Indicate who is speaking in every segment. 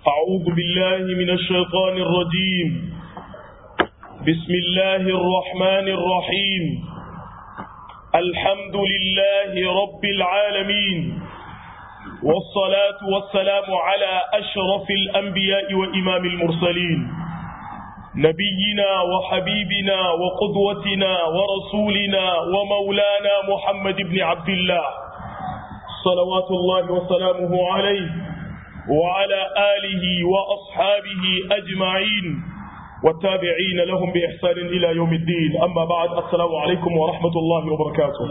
Speaker 1: أعوذ بالله من الشيطان الرجيم بسم الله الرحمن الرحيم الحمد لله رب العالمين والصلاة والسلام على أشرف الأنبياء وإمام المرسلين نبينا وحبيبنا وقدوتنا ورسولنا ومولانا محمد بن عبد الله صلوات الله وسلامه عليه وعلى آله وأصحابه أجمعين والتابعين لهم بإحسان إلى يوم الدين أما بعد السلام عليكم ورحمة الله وبركاته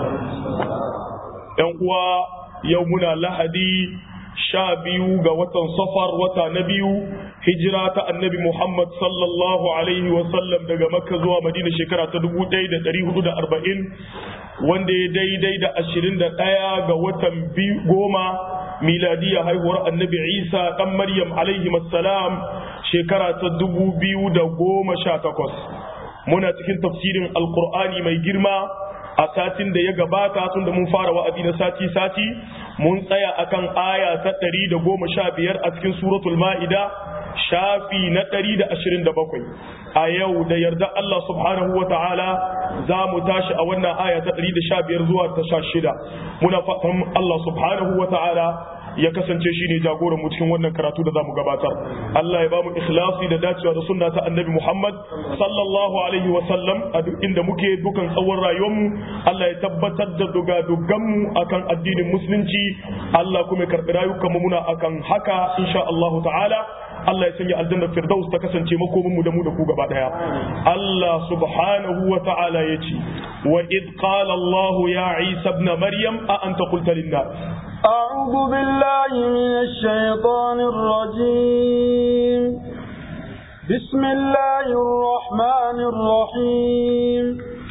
Speaker 1: ينقوى يومنا لهدي شابيو وطن صفر وطن نبيو هجرة النبي محمد صلى الله عليه وسلم daga Makka zuwa Madina shekara ta 1440 wanda ya daidai da 21 ga watan goma miladiya haihuwar annabi Isa dan Maryam alaihi salam shekara ta 2018 muna cikin tafsirin alqur'ani mai girma a satin da ya gabata tun da mun fara wa'azi na sati-sati mun tsaya akan aya ta ɗari da goma sha biyar a cikin suratul ma'ida shafi na ɗari da ashirin da bakwai a yau da yarda Allah subhanahu wa ta'ala za mu tashi a wannan aya ta ɗari da sha biyar zuwa ta sha shida muna fatan Allah subhanahu wa ta'ala ya kasance shi ne jagoran mu cikin wannan karatu da zamu gabatar Allah ya bamu ikhlasi da dacewa da sunna ta annabi Muhammad sallallahu alaihi wa sallam a duk inda muke dukan tsawon rayuwar mu Allah ya tabbatar da duga dugan mu akan addinin musulunci Allah kuma ya karbi rayukan mu muna akan haka insha Allah ta'ala Allah ya sanya aljanna firdaus ta kasance makomin mu da mu da ku gaba daya Allah subhanahu wa ta'ala yace wa id qala Allah ya Isa ibn Maryam a anta qulta lin-nas
Speaker 2: أعوذ بالله من الشيطان الرجيم بسم الله الرحمن الرحيم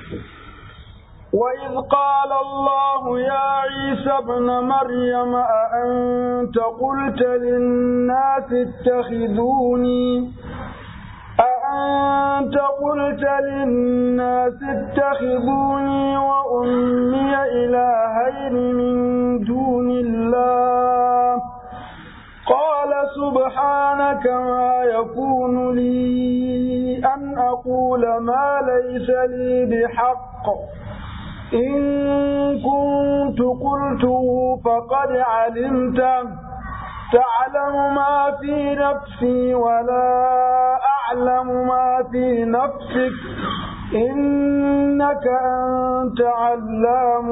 Speaker 2: وإذ قال الله يا عيسى ابن مريم أأنت قلت للناس اتخذوني أأنت قلت للناس اتخذوني وأمي إلهين من دون الله قال سبحانك ما يكون لي أن أقول ما ليس لي بحق إن كنت قلته فقد علمته تعلم ما في نفسي ولا أعلم ما في نفسك إنك أنت علام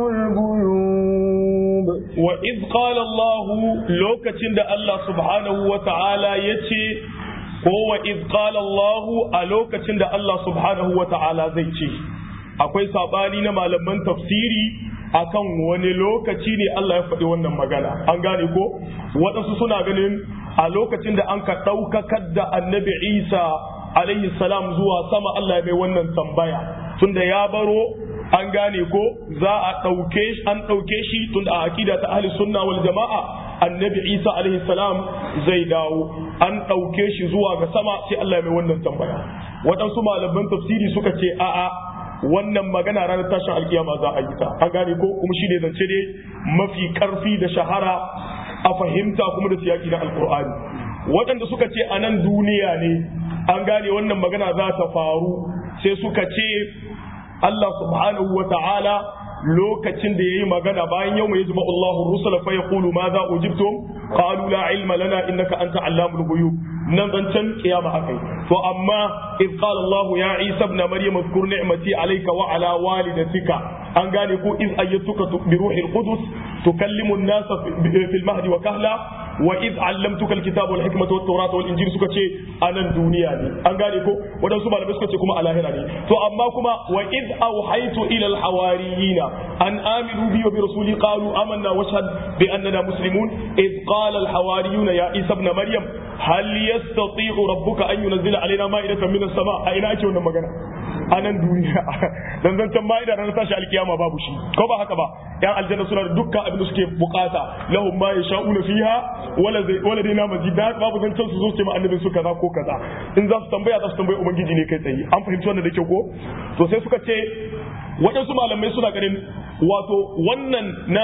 Speaker 2: الغيوب
Speaker 1: وإذ قال الله لوكة الله سبحانه وتعالى يتي هو إذ قال الله ألوكة الله سبحانه وتعالى زيتي akwai sabani na malaman tafsiri akan wani lokaci ne Allah ya faɗi wannan magana an gane ko waɗansu suna ganin a lokacin da an ka ɗaukakar da annabi isa alaihi salam zuwa sama Allah ya mai wannan tambaya tunda ya baro an gane ko za a ɗauke an ɗauke shi tunda a akida ta ahli sunna wal jama'a annabi isa alaihi salam zai dawo an ɗauke shi zuwa ga sama sai Allah ya mai wannan tambaya waɗansu malaman tafsiri suka ce a'a wannan magana ranar tashin alkiyama za a yi ta an gane ko kuma shi ne zance ne mafi karfi da shahara a fahimta kuma da siyaki na alkur'ani waɗanda suka ce a nan duniya ne an gane wannan magana za ta faru sai suka ce Allah subhanahu wa ta'ala lokacin da yayi magana bayan yau mai jima Allahu rusula fa yaqulu ma za ujibtum qalu la ilma lana innaka anta allamul ghuyub nan zancen kiyama akai to amma id qala Allah ya Isa ibn Maryam zkur ni'mati alayka wa ala walidatika an gane ko iz ayyatuka bi ruhil qudus tukallimu an-nasa fil mahdi wa kahla wa iz allamtuka alkitaba wal hikmata wat tawrata wal injil suka ce anan duniya ne an gane ko wadansu malamai suka ce kuma a lahira ne to amma kuma wa iz awhaytu ila al hawariyina an aminu bi wa bi rasuli qalu amanna washhad bi annana muslimun iz qala al hawariyuna ya isa ibn maryam hal yastati'u rabbuka an yunzila alaina ma'idatan min as-sama a ina ake wannan magana anan duniya dan zancan ma'ida ranar tashi alkiyama babu shi ko ba haka ba yan aljanna suna da dukkan abin da suke bukata lahum ma yasha'una fiha wala zai wala dai na mazida babu zancen su zo su ce ma annabin su kaza ko kaza in za su tambaya za su tambayi ubangiji ne kai tsaye an fahimci wannan da kyau ko to sai suka ce waɗansu malamai suna ganin wato wannan na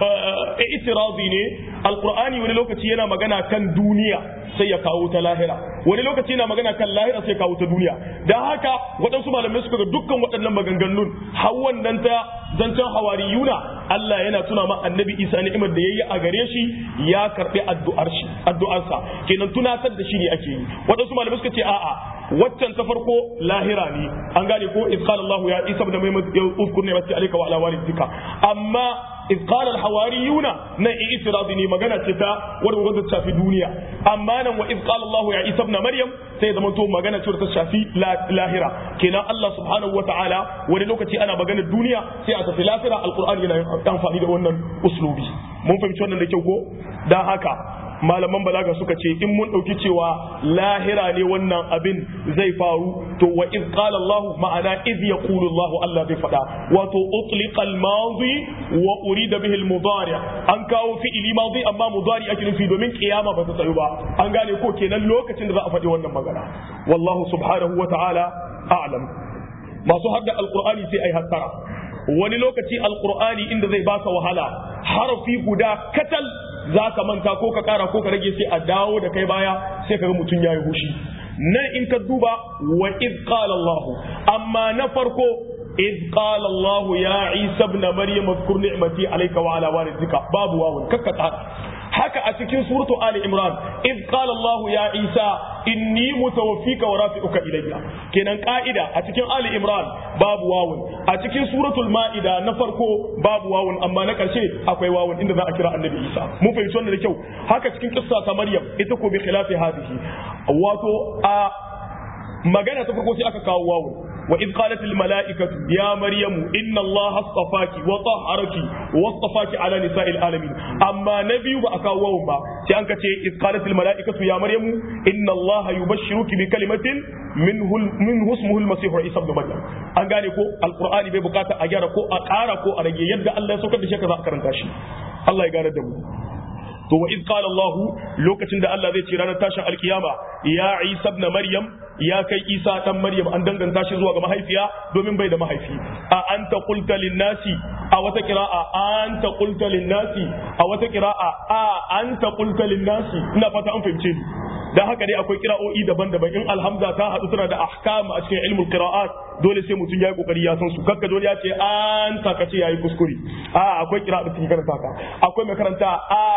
Speaker 1: itirazi ne alqur'ani wani lokaci yana magana kan duniya sai ya kawo ta lahira wani lokaci yana magana kan lahira sai ya kawo ta duniya dan haka waɗansu malamai suka ga dukkan waɗannan maganganun har wannan ta zancen hawariyuna Allah yana tuna ma annabi Isa ni'imar da yayi a gare shi ya karbi addu'ar shi addu'arsa kenan tunatar da shi ne ake yi waɗansu malamai suka ce a'a waccan ta farko lahira ne an gane ko iz qala Allah ya Isa ibn Maryam uzkur ni'mati alayka wa ala walidika amma iz qala al hawariyuna na i'tiradi ne magana ce ta wanda wanda ta shafi duniya amma nan wa iz qala Allah ya Isa ibn Maryam sai zama to magana ce ta shafi lahira kenan Allah subhanahu wataala wani lokaci ana magana duniya sai a tafi lahira alqur'ani yana amfani da wannan uslubi mun fahimci wannan da kyau ko dan haka malaman balaga suka ce in mun ɗauki cewa lahira ne wannan abin zai faru to wa iz qala Allah ma'ana iz yaqulu Allah Allah zai faɗa wato utliqa al-madi wa urida bihi al-mudari an kawo fi'ili madi amma mudari ake nufi domin kiyama ba ta tsayu ba an gane ko kenan lokacin da za a faɗi wannan magana wallahu subhanahu wa ta'ala a'lam masu hadda alqur'ani sai ai hattara wani lokaci alqur'ani inda zai baka wahala harafi guda katal za ka manta ko ka kara ko ka rage sai a dawo da kai baya sai ka ga mutum ya yi hushi nan in ka duba wa iz qala Allah amma na farko iz qala Allah ya Isa ibn Maryam zkur ni'mati alayka wa ala walidika babu wawun kakka tsara haka a cikin suratu Ali Imran iz qala Allah ya Isa inni mutawaffika wa rafi'uka ilayya kenan ka'ida a cikin Ali Imran babu wawun a cikin suratul Ma'ida na farko babu wawun amma na karshe akwai wawun inda za a kira Annabi Isa mun fahimci wannan da kyau haka cikin kissa ta Maryam ita ko bi khilafi hadhihi wato a magana ta farko sai aka kawo wawun وإذ قالت الملائكة يا مريم إن الله اصطفاك وطهرك واصطفاك على نساء العالمين أما نبي وأكاوهم با تأنك إذ قالت الملائكة يا مريم إن الله يبشرك بكلمة منه منه اسمه المسيح عيسى ابن مريم an gane ko alqur'ani bai bukata a gyara ko a ƙara ko a rage yadda Allah ya saukar da shi ka za a karanta shi Allah ya gane da mu to wa iz qala Allah lokacin da Allah zai ce ranar tashin alkiyama ya Isa ibn Maryam ya kai Isa dan Maryam an danganta shi zuwa ga mahaifiya domin bai da mahaifi a anta qulta lin nasi a wata qira'a anta qulta lin nasi a wata qira'a a anta qulta lin nasi ina fata an fahimce ni dan haka dai akwai qira'o'i daban-daban in alhamza ta hadu tana da ahkam a cikin ilmul qira'at dole sai mutum ya yi kokari ya san su kakka dole ya ce anta ka ce yayi kuskure a akwai qira'a da take karanta ka akwai mai karanta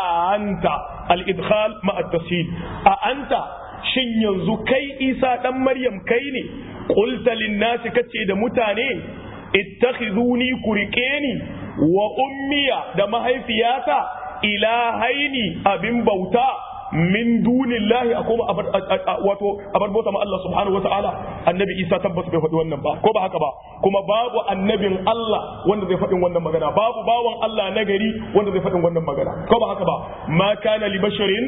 Speaker 1: anta al-idkhal ma at-tashil a anta shin yanzu kai Isa dan Maryam kai ne qulta lin-nasi kace da mutane ittakhizuni kurikeni wa ummiya da mahaifiyata ilahaini abin bauta min dunillahi a koma wato abar bauta ma Allah subhanahu wa ta'ala annabi Isa tabbas bai faɗi wannan ba ko ba haka ba kuma babu annabin Allah wanda zai faɗin wannan magana babu bawan Allah na gari wanda zai faɗin wannan magana ko ba haka ba ma kana li basharin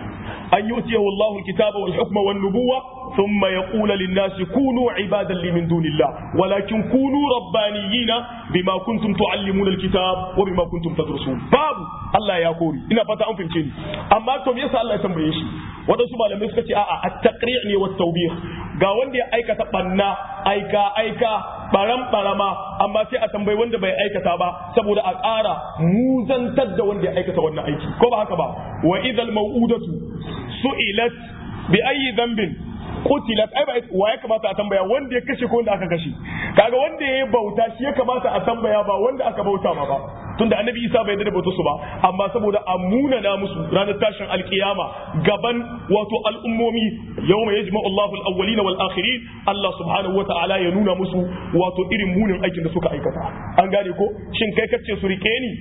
Speaker 1: an yu'tiyahu Allahu al-kitaba wal hukma wan nubuwa thumma yaqulu lin-nasi kunu ibadan li min dunillah walakin kunu rabbaniyina bima kuntum tuallimuna al-kitab wa bima kuntum tadrusun babu Allah ya kori ina fata an fahimce ni amma to me yasa Allah ya tambaye shi wadansu malamai suka ce a'a at-taqri' ne wa tawbih ga wanda ya aikata banna aika aika baram barama amma sai a tambayi wanda bai aikata ba saboda a ƙara muzantar da wanda ya aikata wannan aiki ko ba haka ba wa idhal mau'udatu su'ilat bi ayyi dhanbin qutilat ai ba wa ya kamata a tambaya wanda ya kashe ko wanda aka kashe kaga wanda ya bauta shi ya kamata a tambaya ba wanda aka bauta ma ba tunda annabi isa bai da bauta su ba amma saboda a munana musu ranar tashin alkiyama gaban wato al'ummomi yawma yajma'u Allahu al-awwalin wal akhirin Allah subhanahu wata'ala ya nuna musu wato irin munin aikin da suka aikata an gane ko shin kai kace su rike ni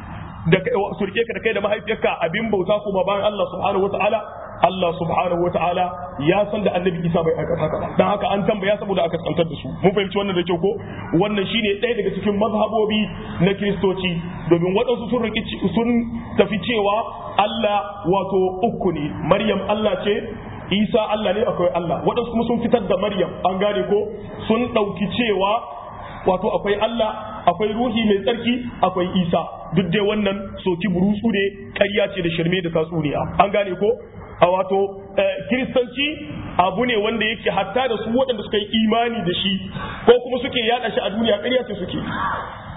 Speaker 1: da su rike ka da kai da mahaifiyarka abin bauta kuma bayan Allah subhanahu wata'ala Allah subhanahu wata'ala ya san da annabi Isa bai aikata haka dan haka an tambaya saboda aka tsantar da su mun fahimci wannan da kyau ko wannan shine ɗaya daga cikin mazhabobi na kiristoci domin waɗansu sun riki sun tafi cewa Allah wato uku ne Maryam Allah ce Isa Allah ne akwai Allah waɗansu kuma sun fitar da Maryam an gane ko sun ɗauki cewa wato akwai Allah akwai ruhi mai tsarki akwai Isa duk dai wannan soki burutsu ne ƙarya ce da shirme da tatsuniya an gane ko a wato kiristanci abu ne wanda yake hatta da su waɗanda suka yi imani da shi ko kuma suke yada shi a duniya ƙarya ce suke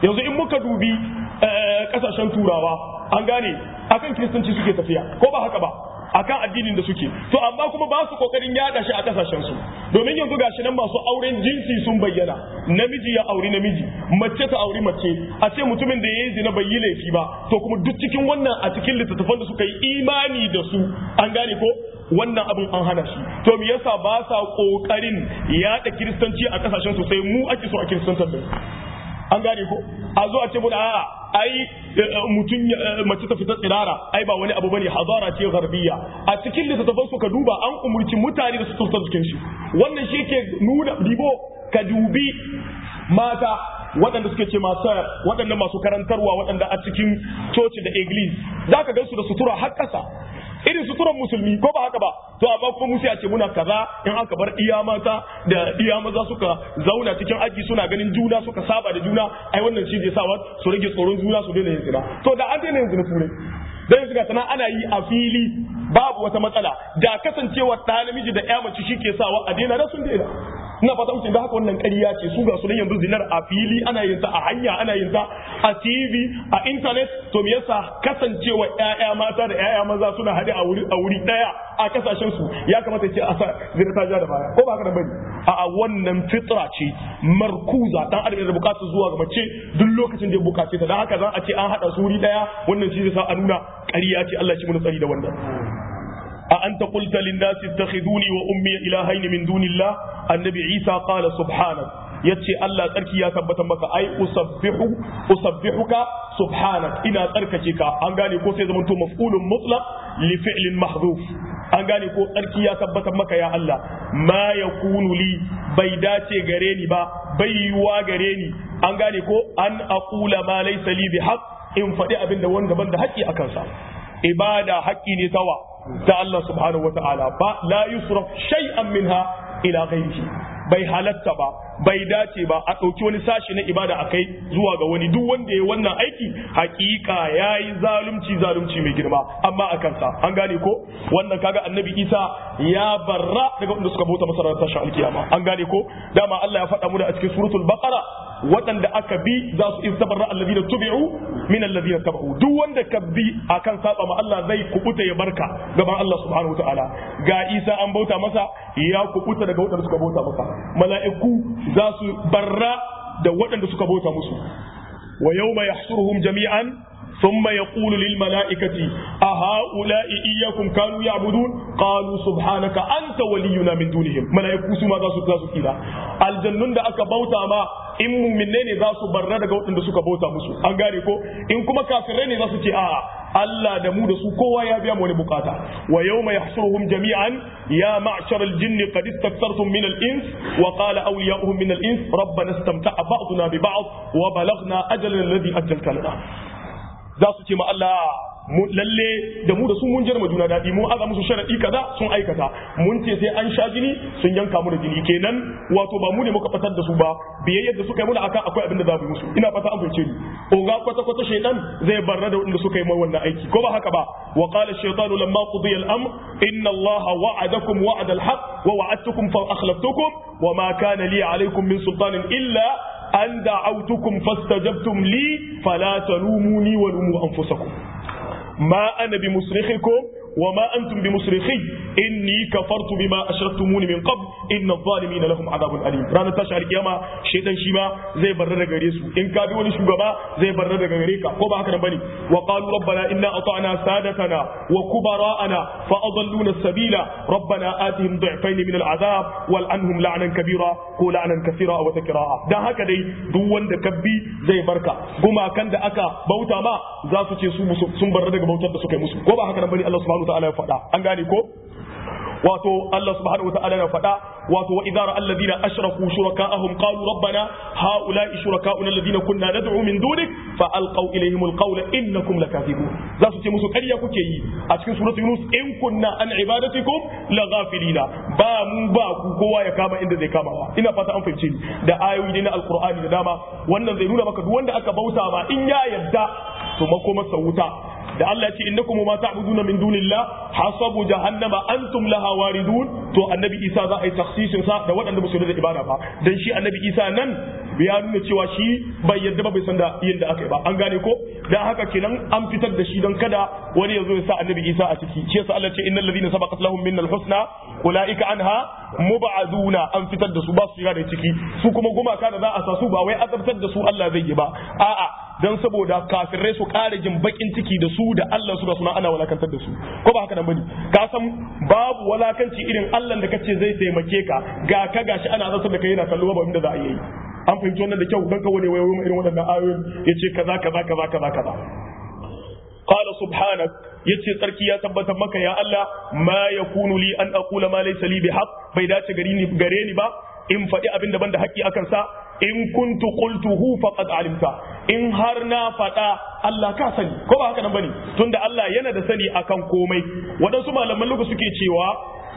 Speaker 1: yanzu in muka dubi kasashen turawa an gane akan kiristanci suke tafiya ko ba haka ba akan addinin da suke to amma kuma ba su kokarin yada shi a kasashen su domin yanzu gashi nan masu auren jinsi sun bayyana namiji ya auri namiji mace ta auri mace a ce mutumin da yayi zina bai yi laifi ba to kuma duk cikin wannan a cikin littattafan da suka yi imani da su an gane ko wannan abin an hana shi to me yasa ba sa kokarin yada kiristanci a kasashen su sai mu ake so a kiristantar da an gane ko a zo a ce muna a'a ai mutum mace ta fita tsirara ai ba wani abu bane hazara ce garbiya a cikin littattafan su ka duba an umurci mutane da su tsaftar jikin shi wannan shi ke nuna dibo ka dubi mata waɗanda suke ce masu waɗanda masu karantarwa waɗanda a cikin coci da iglis za ka gansu da sutura har ƙasa irin suturan musulmi ko ba haka ba to amma kuma musu ya ce muna kaza in aka bar iya mata da iya maza suka zauna cikin aji suna ganin juna suka saba da juna ai wannan shi zai sa su rage tsoron juna su daina yin zina to da an daina yin zina turai dan yanzu ga sana ana yi a fili babu wata matsala da kasancewa ɗa namiji da ƴa mace shi ke sawa a daina da sun daina ina fata mutum da haka wannan ƙarya ce su ga su nan yanzu zinar a fili ana yin ta a hanya ana yin ta a TV a internet to me yasa kasancewa ƴaƴa mata da ƴaƴa maza suna haɗe a wuri a wuri ɗaya a kasashen su ya kamata ce a sa zina ta ja da baya ko ba haka bane a wannan fitra ce markuza dan adam da bukatar zuwa ga mace duk lokacin da ya bukace ta dan haka za a ce an haɗa su wuri ɗaya wannan shi zai sa a nuna ƙarya ce Allah shi mun tsari da wannan أأنت قلت للناس اتخذوني وأمي إلهين من دون الله النبي عيسى قال سبحانك yace Allah tsarki ya tabbatar maka ai usabbihu usabbihuka subhanak ina tsarkake ka an gane ko sai zamanto maf'ulun mutlaq li fi'lin mahdhuf an gane ko tsarki ya tabbatar maka ya Allah ma yakunu li bai dace gare ni ba bai yiwa gare ni an gane ko an aqula ma laysa li bihaq in faɗi abin da wanda ban da haƙƙi akan sa ibada haƙƙi ne tawa ta Allah subhanahu wata'ala ba la yusraf shay'an minha ila ghairihi bai halatta ba bai dace ba a ɗauki wani sashi na ibada a kai zuwa ga wani duk wanda ya wannan aiki hakika ya yi zalunci zalunci mai girma amma a kansa an gane ko wannan kaga annabi isa ya barra daga wanda suka bauta masa ranar tashin alkiyama an gane ko dama Allah ya faɗa mu da a cikin suratul baqara waɗanda aka bi za su istabarra alladhina tubi'u min alladhina tabu duk wanda ka bi akan saba ma Allah zai kubuta ya barka gaban Allah subhanahu wataala ga Isa an bauta masa ya kubuta daga waɗanda suka bauta masa mala'iku za su barra da waɗanda suka bauta musu wa yawma yahsuruhum jami'an ثم يقول للملائكة أهؤلاء إياكم كانوا يعبدون قالوا سبحانك أنت ولينا من دونهم ملائكة سما ذا سكا سكيلا الجنون دا أكا بوتا ما in muminne ne za su barra daga waɗanda suka bauta musu an gane ko in kuma kafirai ne za su ce a'a Allah da mu da su kowa ya biya mu wani bukata wa yawma yahsuruhum jami'an ya ma'shar al-jinn qad istaktartum min al-ins wa qala awliya'uhum min al-ins rabbana istamta'a ba'duna bi ba'd wa balaghna ajalana alladhi ajjalta lana za su ce ma Allah lalle da mu da su mun jirma juna daɗi mun aza musu sharaɗi kaza sun aikata mun ce sai an sha jini sun yanka mu da jini kenan wato ba mu ne muka fatar da su ba biyayyar da suka yi muna akan akwai abin da za mu musu ina fata an fahimce ni oga kwata kwata shaytan zai barra da wanda suka yi mai wannan aiki ko ba haka ba wa qala shaytanu lamma qudiya al-amr inna allaha wa'adakum wa'ada al-haq wa wa'adtukum fa akhlaftukum wa ma kana li alaykum min sultanin illa an da'awtukum fastajabtum li fala talumuni wa lumu anfusakum ma ana bi musrikhikum wa ma antum bi musrikhi inni kafartu bima ashraktumuni min qabl inna adh-dhalimina lahum adhabun alim ranar tashi alkiyama shaytan shi ma zai barra daga gare su in ka bi wani shugaba zai barra daga gare ka ko ba haka nan bane wa qalu rabbana inna ata'na sadatana wa kubara'ana fa adalluna as-sabila rabbana atihim du'fayn min al-'adab wal anhum la'nan kabira ko la'nan kathira wa takraa dan haka dai duk wanda kabbi zai barka gumakan da aka bauta ma za su ce su sun barra daga bautar da suka yi musu ko ba haka nan bane Allah subhanahu wa ta'ala ya faɗa an gane ko wato Allah subhanahu wataala ya faɗa wato wa idza ra'a alladhina ashraku shuraka'ahum qalu rabbana ha'ula'i shuraka'una alladhina kunna nad'u min dunik fa alqaw ilayhim alqawla innakum lakathibun za su ce musu ƙarya kuke yi a cikin suratu yunus in kunna an ibadatikum laghafilina ba mu ba ku kowa ya kama inda zai kama ba ina fata an fahimce ni da ayoyi ne na alqur'ani da dama wannan zai nuna maka duk wanda aka bauta ma in ya yadda to makomarsa wuta da Allah ya ce innakum ma ta'buduna min dunillah hasabu jahannama antum laha waridun to annabi Isa za a yi takhsisin sa da waɗanda ba su da ibada ba dan shi annabi Isa nan ya nuna cewa shi bai yadda ba bai san da yin da aka yi ba an gane ko dan haka kenan an fitar da shi don kada wani ya zo ya sa annabi Isa a ciki shi yasa Allah ya ce innal ladina sabaqat lahum minnal husna ulaika anha mubaduna an fitar da su ba su shiga da ciki su kuma gumaka da za a sa su ba wai azabtar da su Allah zai yi ba a'a dan saboda kafirai su ƙara jin bakin ciki da su da Allah su da suna ana walakantar da su ko ba haka nan bane ka san babu walakanci irin Allah da kace zai taimake ka ga ka gashi ana azabtar da kai yana kallo ba inda za a yi an fahimci wannan da kyau dan ka wani wayo irin waɗannan ayoyin yace kaza kaza kaza kaza kaza قال سبحانك yace tsarki ya tabbatar maka ya Allah ma yakunu li an aqula ma laysa li bihaq bai dace gare ni gare ni ba in faɗi abin da ban da haƙƙi akan sa in kuntu qultuhu faqad alimta in har na faɗa Allah ka sani ko ba haka nan bane tunda Allah yana da sani akan komai waɗansu malaman lugu suke cewa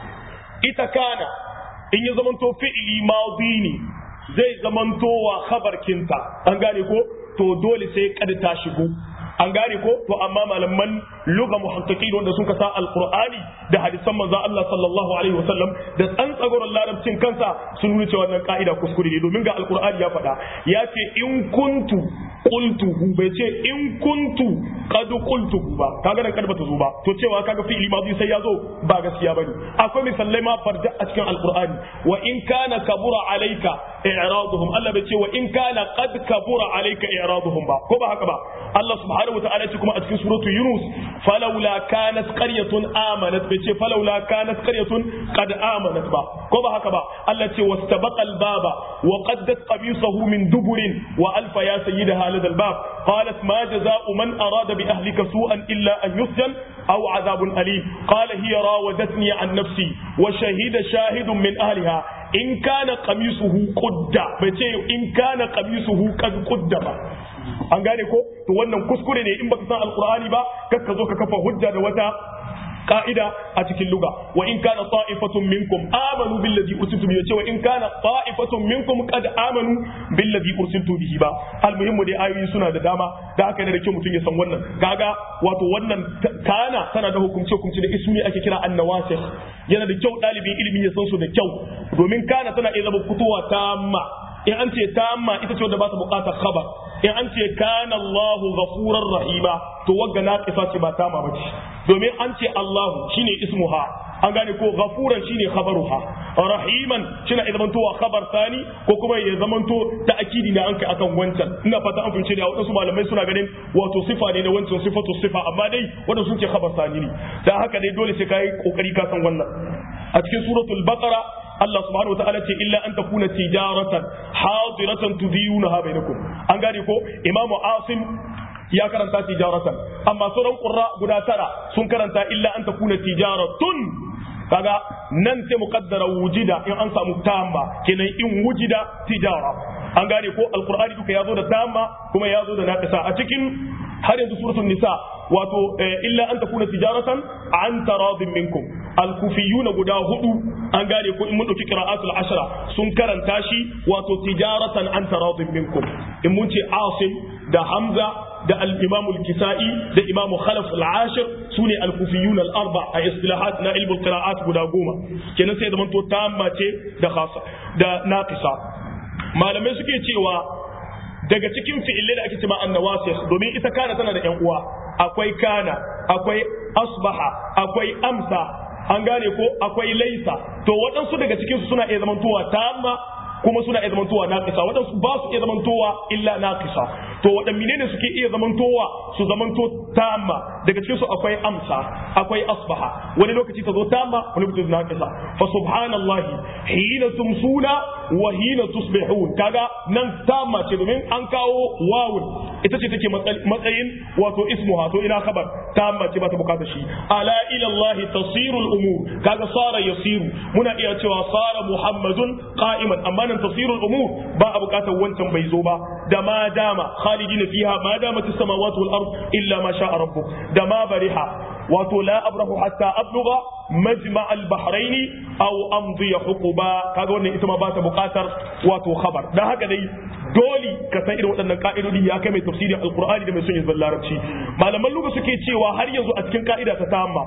Speaker 1: ita kana in ya zamanto fi'ili madi ne zai zamanto wa khabarkinta an gane ko to dole sai kad ta shigo an gane ko to amma malaman lugha muhaqqiqin wanda sun sa alqur'ani da hadisan manzon Allah sallallahu alaihi wasallam da tsantsagoran larabcin kansa sun nuna cewa wannan ka'ida kuskure ne domin ga alqur'ani ya faɗa ya ce in kuntu qultuhu bai ce in kuntu qad qultuhu ba kaga nan kada bata zo ba to cewa kaga fi'ili ma sai ya zo ba gaskiya bane akwai misalai ma farda a cikin alqur'ani wa in kana kabura alayka i'raduhum Allah bai ce wa in kana qad kabura alayka i'raduhum ba ko ba haka ba Allah subhanahu wa ta'ala ce kuma a cikin suratu Yunus falawla kanat qaryatun amanat bai ce falawla kanat qaryatun qad amanat ba ko ba haka ba Allah ce wastabaqa al-baba wa qaddat qamisahu min duburin wa alfa ya sayyidaha lada al-bab qalat ma jazaa'u man arada bi ahlika su'an illa an yusjan aw adhabun alim qala hiya rawadatni an nafsi wa shahida shahidun min ahliha in kana qamisuhu qudda bai ce in kana qamisuhu qad qudda ba an gane ko to wannan kuskure ne in baka san alqur'ani ba kar ka zo ka kafa hujja da wata ka'ida a cikin luga wa in kana ta'ifatun minkum amanu billazi ursiltu bihi cewa in kana ta'ifatun minkum qad amanu billazi ursiltu bihi ba almuhimmu dai ayoyi suna da dama da haka ne da kyau mutum ya san wannan gaga wato wannan kana tana da hukumce hukumce da ismi ake kira annawasikh yana da kyau dalibin ilimi ya san su da kyau domin kana tana iya zama fitowa tamma in an ce tamma ita ce wadda ba ta bukatar khabar in an ce kana Allahu ghafurar rahima to wagga naqisa ce ba tamma ba ce domin an ce Allahu shine ismuha an gane ko ghafuran shine khabaruha rahiman shine ya zamanto wa khabar sani ko kuma ya zamanto ta akidi na an kai akan wancan ina fata an fahimce da wadansu malamai suna ganin wato sifa ne na wancan sifatu sifa amma dai wanda sun ce khabar sani ne dan haka dai dole sai kai kokari ka san wannan a cikin suratul baqara Allah subhanahu wa ta'ala ce illa an takuna tijaratan hadiratan tudiyunaha bainakum an gane ko imamu asim ya karanta tijaratan amma sauran qurra guda tara sun karanta illa an takuna tijaratun kaga nan sai muqaddara wujida in an samu tamma kenan in wujida tijara an gane ko alqur'ani duka yazo da tamma kuma yazo da naqisa a cikin har yanzu suratul nisa wato illa an takuna tijaratan an taradin minkum alkufiyuna guda hudu an gane ko in mun dauki qira'atul ashra sun karanta shi wato tijaratan an taradin minkum in mun ce asim da hamza da al-imam al-kisa'i da imam khalaf al-ashir sune al-kufiyun al-arba a istilahat na ilmul qira'at guda goma kenan sai da manto tamma ce da khasa da naqisa malamai suke cewa daga cikin fi'ilai da ake cewa annawasikh domin ita kana tana da yan uwa akwai kana akwai asbaha akwai amsa an gane ko akwai laisa to waɗansu daga cikin su suna iya zamantowa tamma kuma suna iya zamantowa naqisa waɗansu ba su iya zamantowa illa naqisa to waɗanne ne suke iya zamantowa su zamanto tamma daga cikin su akwai amsa akwai asbaha wani lokaci ta zo tamma wani lokaci ta naqisa fa subhanallahi hina tumsuna wa hina tusbihun kaga nan tamma ce domin an kawo wawun ita ce take matsayin wato ismuha to ina khabar tamma ce ba ta bukata shi ala ila allahi tasirul umur kaga sara yasiru muna iya cewa sara muhammadun qa'iman amma nan tasirul umur ba a bukatar wancan bai zo ba da ma dama khalidina fiha ma damat as-samawati wal ard illa ma sha'a rabbuk da ma bariha wato la abrahu hatta abluga majma al-bahrain aw amdi huquba kaga wannan ita ma ba ta buƙatar wato khabar dan haka dai dole ka san irin waɗannan ka'idodi ya kai mai tafsirin alqur'ani da mai son yin larabci malaman luga suke cewa har yanzu a cikin ka'ida ta tamma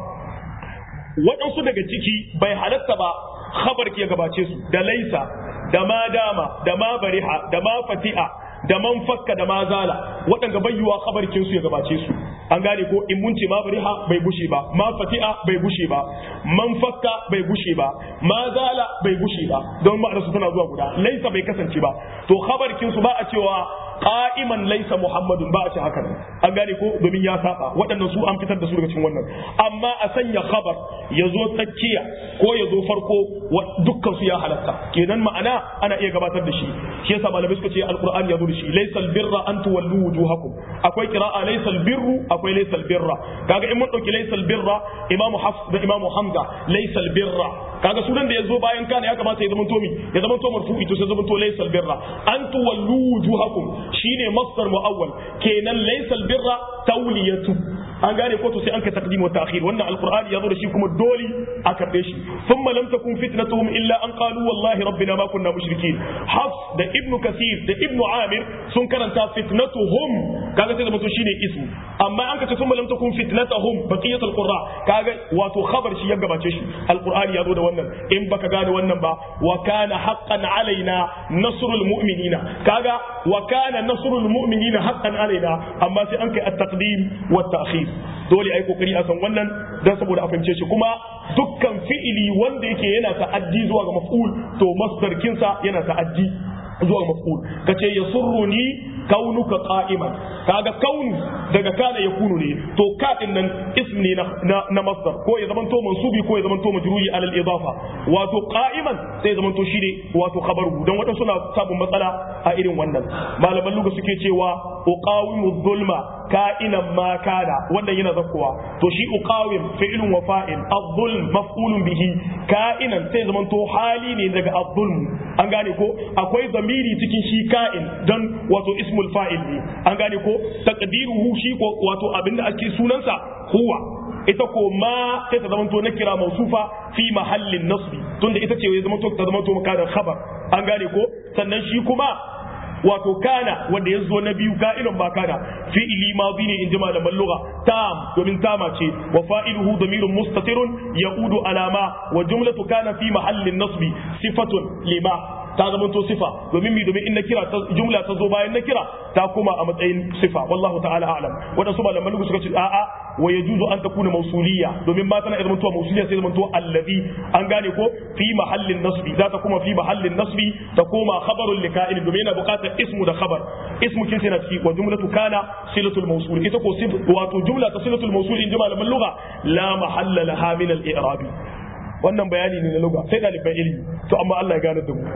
Speaker 1: waɗansu daga ciki bai halatta ba khabar ke gabace su da laisa da ma dama da ma bariha da ma fati'a da man fakka da ma zala waɗanda bai yiwa khabarkin su ya gabace su an gane ko in mun ce ma bariha bai bushe ba ma fati'a bai bushe ba man fakka bai bushe ba ma zala bai bushe ba don ma'anar su tana zuwa guda laisa bai kasance ba to khabarkin su ba a cewa qa'iman laisa muhammadun ba a ce haka an gane ko domin ya saba waɗannan su an fitar da su daga cikin wannan amma a sanya khabar ya zo tsakiya ko ya zo farko dukkan su ya halatta kenan ma'ana ana iya gabatar da shi shi yasa malamai suka ce alqur'ani ya zo da shi laysal birra an tuwallu wujuhakum akwai qira'a laysal birru akwai laysal birra kaga in mun dauki laysal birra imamu hafs da imamu hamza laysal birra kaga sunan da ya zo bayan kana ya kamata ya zama tomi ya zama to marfu'i to sai zama to laysal birra an tuwallu wujuhakum shine masdar muawwal kenan laysal birra tawliyatu an gane ko to sai an ka taqdim wa ta'khir wannan alqur'ani yazo da shi kuma dole a karbe shi thumma lam takun fitnatuhum illa an qalu wallahi rabbina ma kunna mushrikin hafs da ibnu kasir da ibnu amir sun karanta fitnatuhum kaga sai da mutum shine ismu amma an ka ce thumma lam takun fitnatuhum baqiyatul qurra kaga wato khabar shi ya gabace shi alqur'ani yazo da wannan in baka gane wannan ba wa kana haqqan alaina nasrul mu'minina kaga wa kana nasrul mu'minina haqqan alaina amma sai an kai at-taqdim wa at-ta'khir dole ai kokari a san wannan dan saboda a fahimce shi kuma dukkan fi'ili wanda yake yana ta'addi zuwa ga maf'ul to masdar kinsa yana ta'addi zuwa maf'ul kace yasurruni kaunuka qa'iman kaga kaunu daga kana yakunu ne to ka din nan ism ne na na masdar ko ya zamanto mansubi ko ya zamanto majruri ala al-idafa wato qa'iman sai ya zamanto shine wato khabaru dan wadansu suna sabon matsala a irin wannan malaman luga suke cewa uqawimu dhulma ka'inan ma kana wannan yana zakkuwa to shi uqawim fi'lun wa fa'il adh-dhulm maf'ulun bihi ka'inan sai zamanto hali ne daga adh-dhulm an gane ko akwai zamiri cikin shi ka'in dan wato ismul fa'il ne an gane ko taqdiruhu shi ko wato abinda ake sunansa huwa ita ko ma sai ta zamanto na kira mausufa fi mahallin nasbi tunda ita ce ya zamanto ta zamanto makadan khabar an gane ko sannan shi kuma wato kana wanda ya zo na biyu ka'ilun ba kana fi'ili madi ne in ji malaman lugha tam domin tama ce wa fa'iluhu damirun mustatirun yaudu alama wa jumlatu kana fi mahallin nasbi sifatun lima ta zama to sifa domin mi domin in na kira jumla ta zo bayan na kira ta kuma a matsayin sifa wallahu ta'ala a'lam wadansu malaman lugha suka ce a'a wa yajuzu an takuna mausuliya domin ma tana zama to mausuliya sai zama to allazi an gane ko fi mahallin nasbi za ta kuma fi mahallin nasbi ta koma khabarun lika'il domin yana buƙatar ismu da khabar ismu kin sai na ciki wa jumlatu kana silatul mawsul ita ko wato jumla ta silatul mawsul in ji malaman lugha la mahalla laha min al-i'rabi wannan bayani ne na lugha sai ɗaliban ilimi to amma Allah ya gane da mu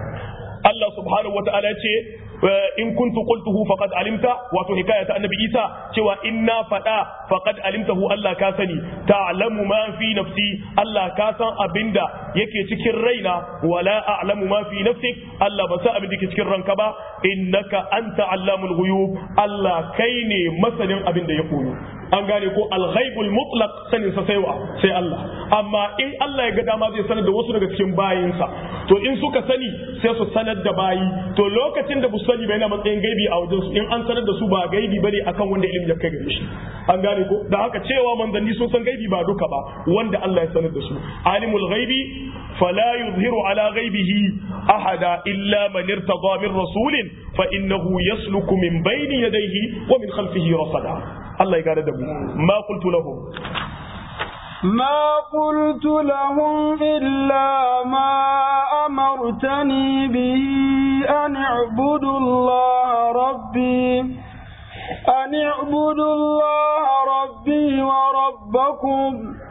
Speaker 1: Allah subhanahu wata'ala ya ce in kuntu qultuhu faqad alimta wato hikaya ta annabi Isa cewa inna fada faqad alimtahu Allah ka sani ta'lamu ma fi nafsi Allah ka san abinda yake cikin raina wala a'lamu ma fi nafsik Allah ba san abinda yake cikin ranka ba innaka anta allamul ghuyub Allah kai ne masanin abinda ya koyo an gane ko alghaibul mutlaq sanin sa sai wa sai Allah amma in Allah ya ga dama zai sanar da wasu daga cikin bayinsa to in suka sani sai su sanar da bayi to lokacin da bu sani bai na matsayin gaibi a wajen su in an sanar da su ba gaibi bane akan wanda ilimi ya kai gare shi an gane ko da haka cewa manzanni sun san gaibi ba duka ba wanda Allah ya sanar da su alimul ghaibi fala yuzhiru ala ghaibihi ahada illa man irtada min rasulin fa innahu yasluku min bayni yadayhi wa min khalfihi rasada Allah ya gane da mu ma qultu lahum
Speaker 2: ما قلت لهم إلا ما أمرتني به أن اعبدوا الله ربي أن اعبدوا الله ربي وربكم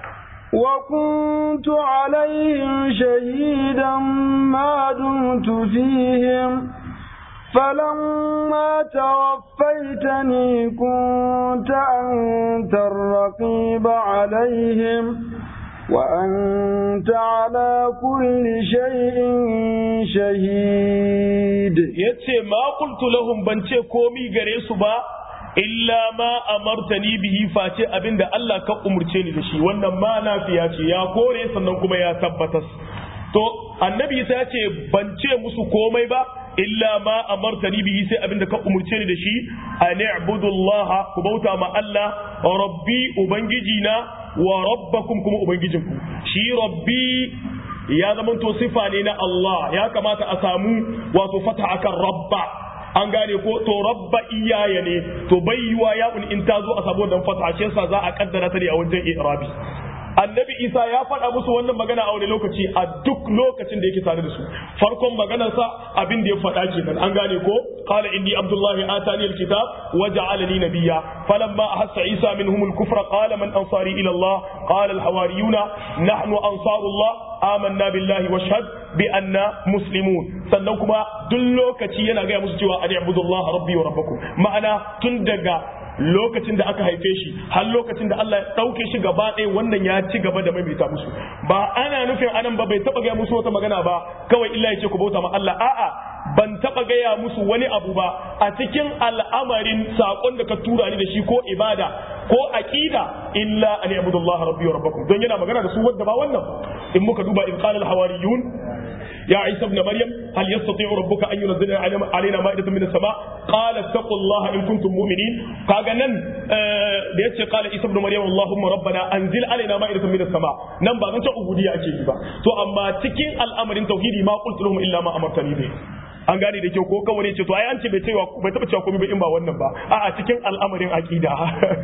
Speaker 2: وكنت عليهم شهيدا ما دمت فيهم فلما توفيتني كنت أنت الرقيب عليهم وأنت على كل شيء شهيد
Speaker 1: yace ma qultu lahum ban ce komi gare su ba illa ma amartani bihi face abinda Allah ka umurce ni da shi wannan ma lafiya ce ya kore sannan kuma ya tabbatas to annabi sai ya ce ban ce musu komai ba illa ma amartani bihi sai abinda ka umurce ni da shi an i'budullaha ku bauta ma Allah rabbi ubangiji na wa rabbakum kuma ubangijinku shi rabbi ya zama to sifa ne na Allah ya kamata a samu wato fata akan rabba an gane ko to rabba iyaya ne to bai yiwa ya in ta zo a samu dan fata shi yasa za a kaddara ta ne a wajen i'rabi annabi isa ya faɗa musu wannan magana a wani lokaci a duk lokacin da yake tare da su farkon maganarsa abin da ya faɗa kenan an gane ko qala inni abdullahi atani alkitab wa ja'alani nabiyya falamma ahassa isa minhum alkufra qala man ansari ila allah qala alhawariyuna nahnu ansarullah amanna billahi washhad bi anna muslimun sannan kuma duk lokaci yana gaya musu cewa ani abudullah rabbi wa rabbakum ma'ana tun daga lokacin da aka haife shi har lokacin da Allah ya ɗauke shi gaba ɗaya wannan ya ci gaba da maimaita musu ba ana nufin anan ba bai taɓa gaya musu wata magana ba kawai illa ya ce ku bauta ma Allah a'a ban taɓa gaya musu wani abu ba a cikin al'amarin saƙon da ka tura ni da shi ko ibada ko aqida illa an ya'budu Allah rabbi wa rabbakum don yana magana da su wanda ba wannan in muka duba in qala al-hawariyun يا عيسى ابن مريم هل يستطيع ربك ان ينزل علينا مائده من السماء قال اتقوا الله ان كنتم مؤمنين kaga nan da yace qala isa ibn maryam allahumma rabbana anzil alaina ma'idatan min as-sama nan ba zan ta ubudiyya ake yi ba to amma cikin al'amarin tauhidi ma qultu lahum illa ma amartani bi an gane da kyau ko kawai ne ce to ai an ce bai cewa bai taba cewa komai ba in ba wannan ba a'a cikin al'amarin aqida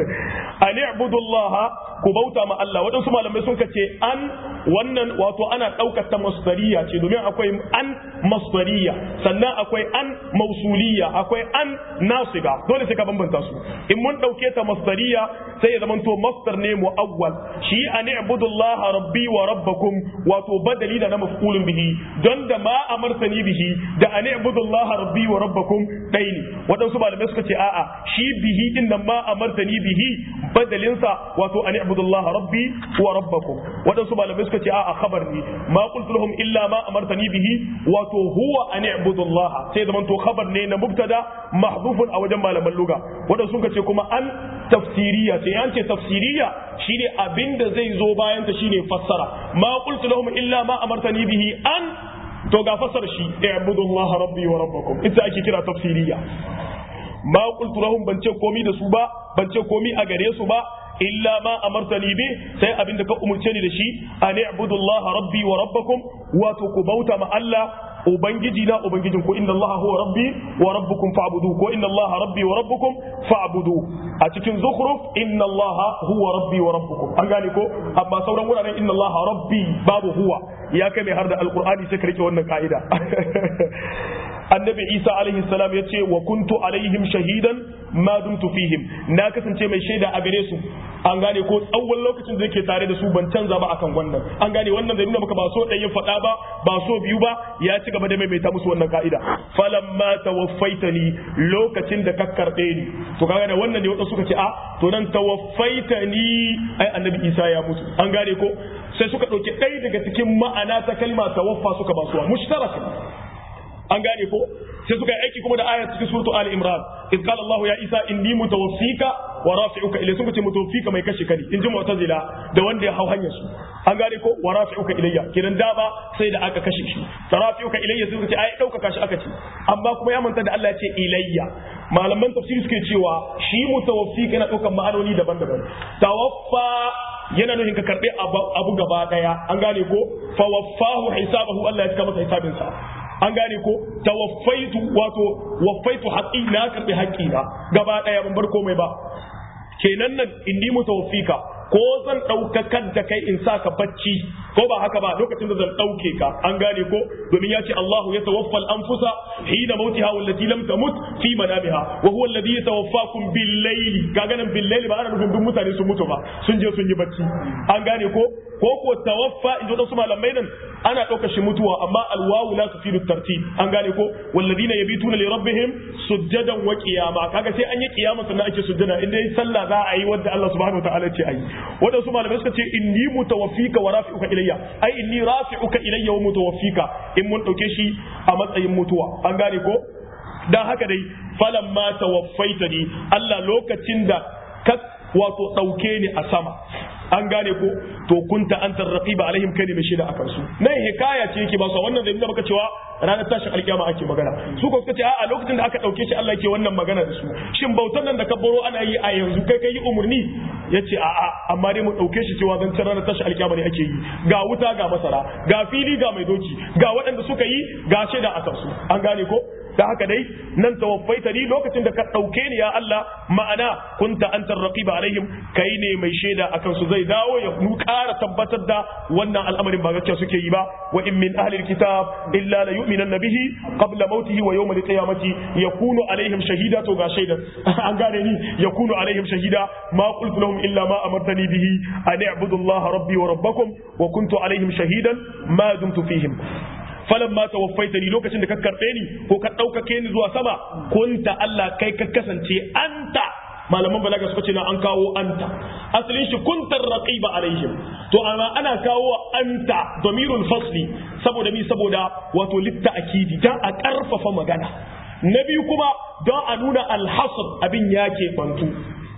Speaker 1: an i'budullah ku bauta ma Allah waɗansu malamai sun kace an wannan wato ana ɗaukar ta masdariya ce domin akwai an masdariya sannan akwai an mausuliya akwai an nasiba dole sai ka bambanta su in mun ɗauke ta masdariya sai ya zamanto masdar ne mu'awwal shi an i'budullah rabbi wa rabbakum wato badali da na maf'ulun bihi don da ma amartani bihi da an i'budullaha rabbi wa rabbakum dai ne waɗansu malamai suka ce a'a shi bihi din nan ma amartani bihi badalin sa wato an i'budullaha rabbi wa rabbakum waɗansu malamai suka ce a'a khabar ne ma qultu lahum illa ma amartani bihi wato huwa an i'budullaha sai zaman to khabar ne na mubtada mahdhufun a wajen malaman lugha waɗansu suka ce kuma an tafsiriya sai an ce tafsiriya shine abinda zai zo bayan ta shine fassara ma qultu lahum illa ma amartani bihi an to ga fasar shi i'budullaha rabbi wa rabbakum ita ake kira tafsiriya ma qultu lahum ban ce komi da su ba ban ce komi a gare su ba illa ma amartani bi sai abinda ka umurce ni da shi an i'budullaha rabbi wa rabbakum wato ku bauta ma Allah ubangiji na ubangijin ku inna allaha huwa rabbi wa rabbukum fa'budu ko inna allaha rabbi wa rabbukum fa'budu a cikin zukhruf inna allaha huwa rabbi wa rabbukum an gane ko amma sauran wuraren inna allaha rabbi babu huwa ya kai mai har da alqur'ani sai ka rike wannan ka'ida annabi isa alaihi salam ya ce wa kuntu alaihim shahidan ma dumtu fihim na kasance mai shaida a gare su an gane ko tsawon lokacin da yake tare da su ban canza ba akan wannan an gane wannan da nuna maka ba so ɗaya faɗa ba ba so biyu ba ya ci gaba da maimaita musu wannan ka'ida falamma tawaffaitani lokacin da ka karɓe ni to kaga da wannan ne wadansu suka ce a to nan tawaffaitani ai annabi isa ya mutu an gane ko sai suka ɗauki ɗaya daga cikin ma'ana ta kalma tawaffa suka ba suwa mushtarak an gane ko sai suka yi aiki kuma da ayat cikin suratu ali imran iz qala allah ya isa inni mutawaffika wa rafi'uka ilayya sun ce mutawaffika mai kashe kani in ji mu'tazila da wanda ya hau hanyar su an gane ko wa rafi'uka ilayya kidan dama sai da aka kashe shi da rafi'uka ilayya sun ce ai dauka shi aka ce amma kuma ya manta da Allah ya ce ilayya malaman tafsiri suke cewa shi mutawaffika yana daukan ma'anoni daban-daban tawaffa yana nufin ka karbe abu gaba daya an gane ko fa waffahu hisabahu Allah ya cika masa hisabinsa an gane ko tawaffaitu wato waffaitu haqqi na karbi haqqi na gaba daya ban bar komai ba kenan nan inni mutawaffika ko zan ɗaukakar da kai in sa ka bacci ko ba haka ba lokacin da zan ɗauke ka an gane ko domin ya ce Allahu ya tawaffal anfusa hina mautiha wallati lam tamut fi manamiha wa huwa alladhi yatawaffakum bil layli kaga nan bil layli ba ana nufin duk mutane sun mutu ba sun je sun yi bacci an gane ko ko ko tawaffa in wasu malamai nan ana ɗaukar shi mutuwa amma alwawu la tufidu tartib an gane ko walladina yabituna li rabbihim sujjadan wa qiyama kaga sai an yi qiyama sannan ake sujjada in dai sallah za a yi wanda Allah subhanahu wa ta'ala ce ayi waɗansu malamai suka ce inni mutawaffika wa rafi'uka ilayya ai inni rafi'uka ilayya wa mutawaffika in mun ɗauke shi a matsayin mutuwa an gane ko dan haka dai falamma tawaffaitani Allah lokacin da ka wato dauke ni a sama an gane ko to kunta anta raqiba alaihim kai ne mai shaida akan su nan hikaya ce yake ba su wannan zai nuna maka cewa ranar tashin alkiyama ake magana su ko suka ce a lokacin da aka dauke shi Allah yake wannan magana da su shin bautan nan da ka baro ana yi a yanzu kai kai umurni yace a a amma dai mu dauke shi cewa zan ranar tashin alkiyama ne ake yi ga wuta ga masara ga fili ga mai doki ga waɗanda suka yi ga shaida akan su an gane ko da haka dai nan tawaffaita ni lokacin da ka ɗauke ni ya Allah ma'ana kunta anta raqiba alaihim kai ne mai shaida akan su zai dawo ya nu ƙara tabbatar da wannan al'amarin ba gaskiya suke yi ba wa in min ahli alkitab illa la yu'minanna bihi qabla mautihi wa yawm alqiyamati yakunu alaihim shahida to ga shaida an gane ni yakunu alaihim shahida ma qultu lahum illa ma amartani bihi an i'budu Allah rabbi wa rabbakum wa kuntu alaihim shahidan ma dumtu fihim falan ma tawaffaitani lokacin da ka karbe ni ko ka ɗaukake ni zuwa sama kunta Allah kai ka kasance anta malaman balaga suka ce na an kawo anta asalin shi kuntar raqiba alaihim to amma ana kawo anta damirul fasli saboda mi saboda wato litta akidi dan a karfafa magana na biyu kuma don a nuna alhasr abin yake bantu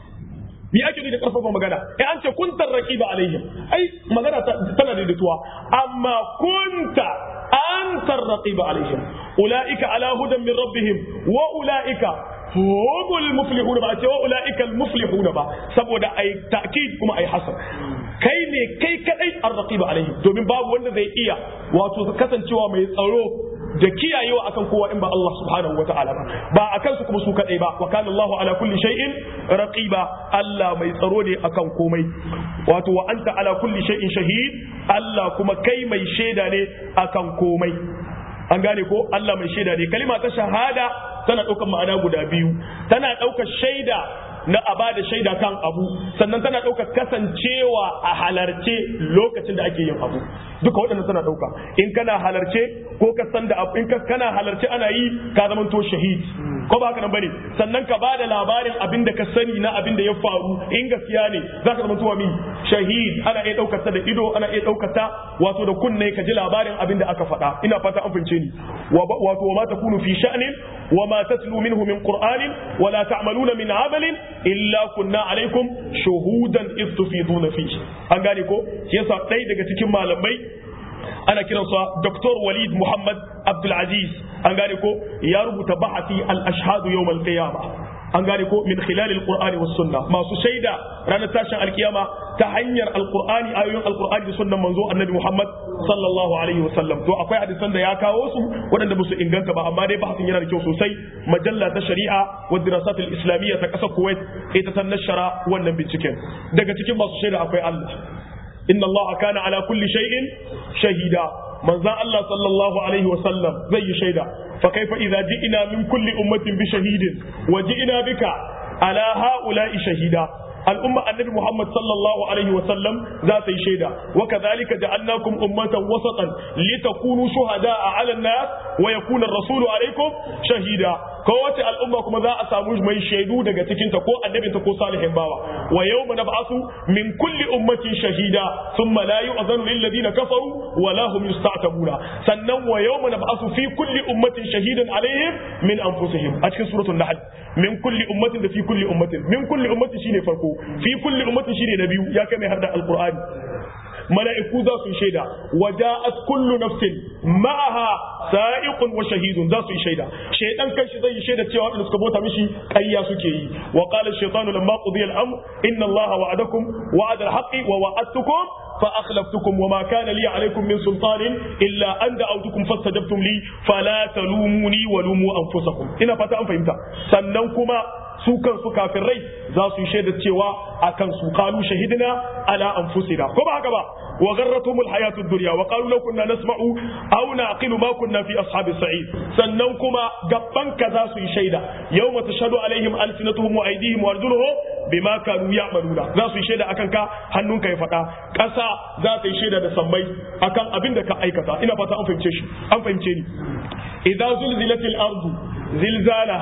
Speaker 1: mi ake da karfafa magana eh an ce kuntar raqiba alaihim ai magana tana daidaituwa amma kunta anta raqiba alaihim ulaika ala hudan min rabbihim wa ulaika humul muflihun ba ce wa ulaika al muflihun ba saboda ai ta'kid kuma ai hasar kai ne kai kadai ar raqiba alaihim domin babu wanda zai iya wato kasancewa mai tsaro da kiyayewa akan kowa in ba Allah subhanahu wa ta'ala ba ba akan su kuma su kadai ba wa kana Allahu ala kulli shay'in raqiba Allah mai tsaro ne akan komai wato wa anta ala kulli shay'in shahid Allah kuma kai mai shaida ne akan komai an gane ko Allah mai shaida ne kalima ta shahada tana ɗaukar ma'ana guda biyu tana ɗaukar shaida na a bada shaida kan abu sannan tana ɗaukar kasancewa a halarce lokacin da ake yin abu duka waɗannan tana ɗauka in kana halarce ko ka san da abu in ka kana halarce ana yi ka zama to shahid ko ba haka nan bane sannan ka bada labarin abin da ka sani na abin da ya faru in gaskiya ne za ka zama to min shahid ana iya ɗaukar ta da ido ana iya ɗaukar ta wato da kunne ka ji labarin abin da aka faɗa ina fata an fince ni wato wa ma takunu fi sha'nin wa ma tatlu minhu min qur'anin wa la ta'maluna min amalin illa kunna alaikum shuhudan iz tufiduna fi an gane ko yasa ɗaya daga cikin malamai ana kiransa Dr. Walid Muhammad Abdul Aziz an gane ko ya rubuta bahasi al-ashhadu yawm al-qiyamah an gane ko min khilal al-qur'ani was sunna masu shaida ranar tashin alkiyama ta hanyar alqur'ani ayoyin alqur'ani da sunnan manzo annabi Muhammad sallallahu alaihi wasallam to akwai hadisan da ya kawo su waɗanda ba su inganta ba amma dai bahasin yana da kyau sosai majalla ta shari'a wa dirasat al-islamiyya ta ƙasar Kuwait ita ta nashara wannan binciken daga cikin masu shaida akwai Allah inna Allah kana ala kulli shay'in shahida manzan Allah sallallahu alaihi wasallam zai yi shaida fa kaifa idza ji'ina min kulli ummatin bi shahidin wa ji'ina bika ala ha'ula'i shahida al'umma annabi Muhammad sallallahu alaihi wa sallam za ta yi shaida wa kadhalika ja'alnakum ummatan wasatan litakunu shuhada'a 'ala an-nas wa yakuna ar-rasulu 'alaykum shahida kowace al'umma kuma za a samu mai shaidu daga cikin ta ko annabin ta ko salihin bawa wa yawma nab'asu min kulli ummatin shahida thumma la yu'zanu lil ladina kafaru wa la hum yusta'tabuna sannan wa yawma nab'asu fi kulli ummatin shahidan 'alayhim min anfusihim a cikin suratul nahl min kulli ummatin da fi kulli ummatin min kulli ummatin shine farko fi kulli ummatin shine na biyu ya kai mai har da alqur'ani mala'iku za su yi shaida waja'at kullu nafsin ma'aha sa'iqun wa shahidun za su yi shaida shaydan kanshi zai yi shaida cewa wadanda suka bota mishi ƙarya suke yi wa qala ash-shaytanu lamma qudiya al-amr inna allaha wa'adakum wa'ada al-haqqi wa wa'adtukum فأخلفتكم وما كان لي عليكم من سلطان إلا أن دعوتكم فاستجبتم لي فلا تلوموني ولوموا أنفسكم إنا فتا أن فهمتا سننكما su kansu kafin rai za su yi shaidar cewa a kan su kalu shahidina ala anfusina ko ba haka ba wa garratumul hayatud dunya wa qalu law kunna nasma'u aw naqilu ma kunna fi ashabis sa'id sannan kuma gabban ka za su yi shaida yawma tashhadu alaihim alsinatuhum wa aydihim wa arjuluhum bima kanu ya'maluna za su yi shaida akan ka hannunka ya faɗa ƙasa za ta yi shaida da sammai akan abin da ka aikata ina fata an fahimce shi an fahimce ni idza zulzilatil ardu zilzalaha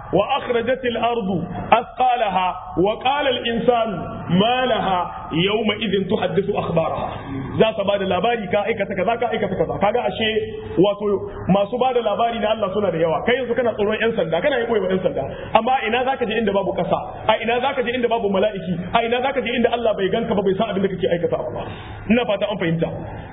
Speaker 1: wa akhrajatil ardu athqalaha wa qala al insanu ma laha yawma idhin tuhaddithu akhbaraha za ta bada labari ka aikata kaza ka aikata kaza kaga ashe wato masu bada labari na Allah suna da yawa kai yanzu kana tsoron yan sanda kana yi koyi yan sanda amma ina zaka je inda babu kasa a ina zaka je inda babu mala'iki a ina zaka je inda Allah bai ganka ba bai san abin da kake aikata ba ina fata an fahimta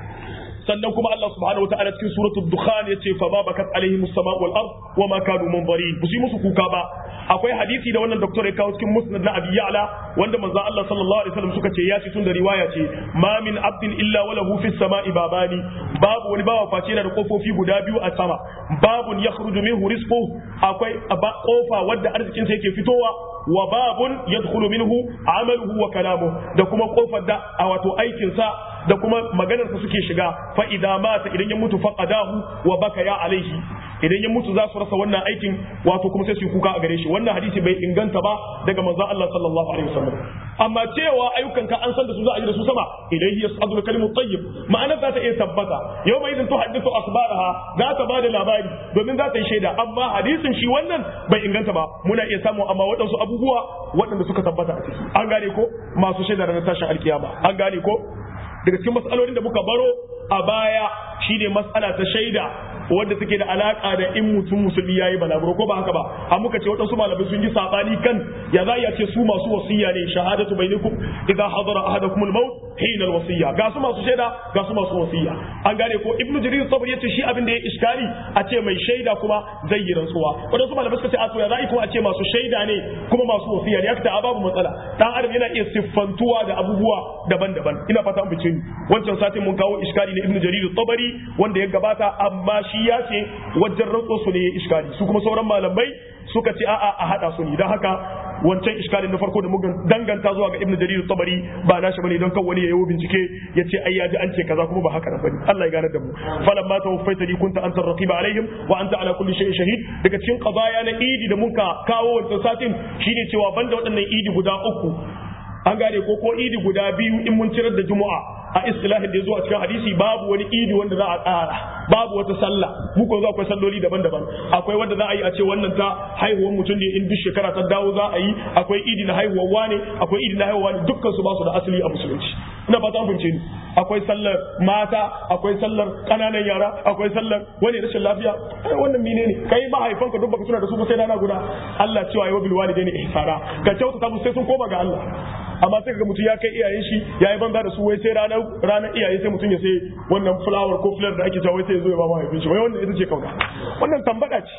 Speaker 1: sannan kuma Allah subhanahu wa ta'ala cikin suratul dukhan yace fa ma bakat alaihim as-sama'u wal ard wa ma kanu munzarin bu su musu kuka ba akwai hadisi da wannan doktor ya kawo cikin musnad na abi ya'la wanda manzo Allah sallallahu alaihi wasallam suka ce ya ci tun da riwaya ce ma min abdin illa wa lahu fis sama'i babani babu wani bawa face yana da kofofi guda biyu a sama babun yakhruju minhu rizquhu akwai kofa wadda arzikin sa yake fitowa wa babun yadkhulu minhu amaluhu wa kalamuhu da kuma kofar da a wato aikin sa da kuma maganarsa suke shiga fa idza mata idan ya mutu faqadahu wa baka ya alaihi idan ya mutu za su rasa wannan aikin wato kuma sai su kuka a gare shi wannan hadisi bai inganta ba daga manzon Allah sallallahu alaihi wasallam amma cewa ayyukan ka an san da su za a yi da su sama ilayhi yas'adu kalimut tayyib ma'ana za ta iya tabbata yau mai idan tuhaddithu akhbaraha za ta bada labari domin za ta yi shaida amma hadisin shi wannan bai inganta ba muna iya samu amma waɗansu abubuwa waɗanda suka tabbata a ciki an gane ko masu shaida ranar tashin alkiyama an gane ko daga cikin matsalolin da muka baro a baya shine matsala ta shaida wadda take da alaka da in mutum musulmi yayi balaguro ko ba haka ba a muka ce waɗansu malamai sun yi sabani kan ya za ya ce su masu wasiya ne shahadatu bainakum idza hadara ahadakum al-maut hina al-wasiya ga su masu shaida ga su masu wasiya an gane ko ibnu jarir sabri yace shi abin da ya iskari a ce mai shaida kuma zai yi rantsuwa waɗansu malamai suka ce a to ya za kuma a ce masu shaida ne kuma masu wasiya ne aka babu matsala dan adam yana iya siffantuwa da abubuwa daban-daban ina fata an bice ni wancan satin mun kawo iskari na ibnu jarir tabari wanda ya gabata amma shi ya ce wajen rantso su ne ya iskali su kuma sauran malamai suka ce a'a a hada su ne don haka wancan iskalin na farko da muka danganta zuwa ga ibnu jarir tabari ba nashi bane don kan wani ya yi bincike ya ce ai ya ji an ce kaza kuma ba haka nan bane Allah ya gane da mu falan ma tawaffaitani kunta anta raqiba alaihim wa anta ala kulli shay'in shahid daga cikin qadaya na idi da muka kawo wancan satin shine cewa banda waɗannan idi guda uku an gane ko ko idi guda biyu in mun cirar da juma'a a istilahin da ya zo a cikin hadisi babu wani idi wanda za a tsara babu wata sallah mu ko za akwai salloli daban-daban akwai wanda za a yi a ce wannan ta haihuwar mutum ne in duk shekara ta dawo za a yi akwai idi na haihuwar wane akwai idi na haihuwar wane dukkan su ba su da asali a musulunci ina fata an ni akwai sallar mata akwai sallar kananan yara akwai sallar wani rashin lafiya wannan menene kai mahaifanka duk baka tuna da su ba sai rana guda Allah cewa ya bil walidaini ihsana ka kyautata musu sai sun koma ga Allah amma sai kaga mutum ya kai iyayen shi ya yi banza da su wai sai ranar ranar iyaye sai mutum ya sai wannan flower ko flare da ake cewa wai sai ya zo ya ba mahaifin shi wai wannan ita ce kauna wannan tambada ce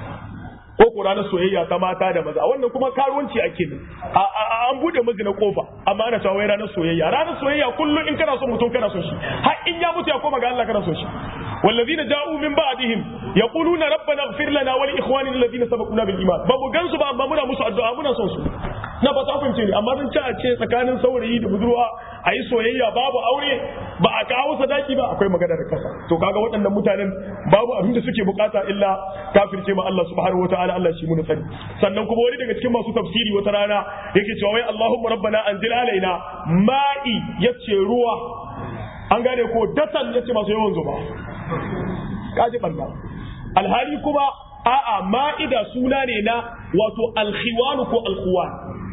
Speaker 1: ko ko ranar soyayya ta mata da maza wannan kuma karuwanci ake ne an bude miji na kofa amma ana cewa wai ranar soyayya ranar soyayya kullum in kana son mutum kana son shi har in ya mutu ya koma ga Allah kana son shi والذين جاءوا من بعدهم يقولون ربنا اغفر لنا ولاخواننا الذين سبقونا بالايمان bamu gansu ba amma muna musu addu'a muna son su na ba ta fahimce ni amma zan ci a ce tsakanin saurayi da budurwa a yi soyayya babu aure ba a kawo sadaki ba akwai magana da kasa to kaga waɗannan mutanen babu abin da suke bukata illa kafirce ma Allah subhanahu wataala Allah shi mun sani sannan kuma wani daga cikin masu tafsiri wata rana yake cewa wai Allahumma rabbana anzil alaina ma'i yace ruwa an gane ko datan yace masu yawan zuba kaji barna alhali kuma a'a ma'ida suna ne na wato alkhiwan ko alkhuwan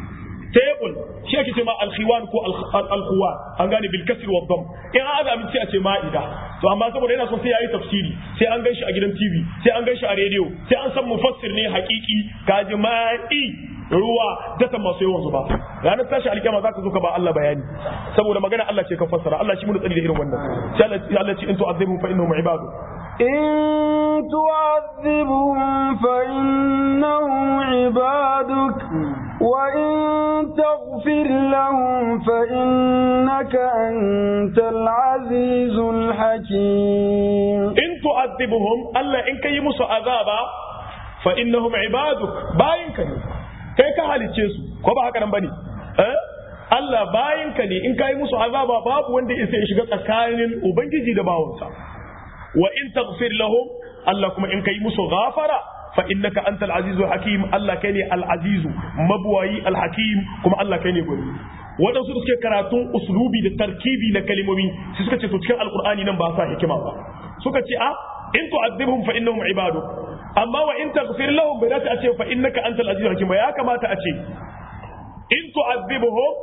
Speaker 1: table shi ake ce ma alkhiwan ko alkhuwan an gane bil kasr wa dam in an azami sai a ce ma'ida to amma saboda yana so sai yayi tafsiri sai an ganshi a gidan TV sai an ganshi a radio sai an san mufassir ne hakiki kaji ma'i ruwa data masu yawan zuba ranar tashi alkiyama za ka zo ka ba Allah bayani saboda magana Allah ce ka fassara Allah shi mu tsari da irin wannan sai Allah ce in tu'azzibu fa innahum ibadu
Speaker 2: إن تعذبهم فإنهم عبادك وإن تغفر لهم فإنك أنت العزيز الحكيم
Speaker 1: إن تعذبهم ألا إن كيمس عذابا فإنهم عبادك باين كني kai ka halicce su ko ba haka nan bane eh Allah bayin ka ne in kai musu azaba babu wanda ya sai shiga tsakanin ubangiji da bawansa wa in taghfir lahum Allah kuma in kai musu ghafara fa innaka antal azizul hakim Allah kai ne al azizu mabwayi al hakim kuma Allah kai ne gwani waɗansu suke karatun uslubi da tarkibi na kalimomi su suka ce to cikin alqur'ani nan ba sa hikima ba suka ce a in tu'adhibhum fa innahum ibaduk amma wa in taghfir lahum bai dace a ce fa innaka antal azizul hakim ba ya kamata a ce in tu'adhibuhum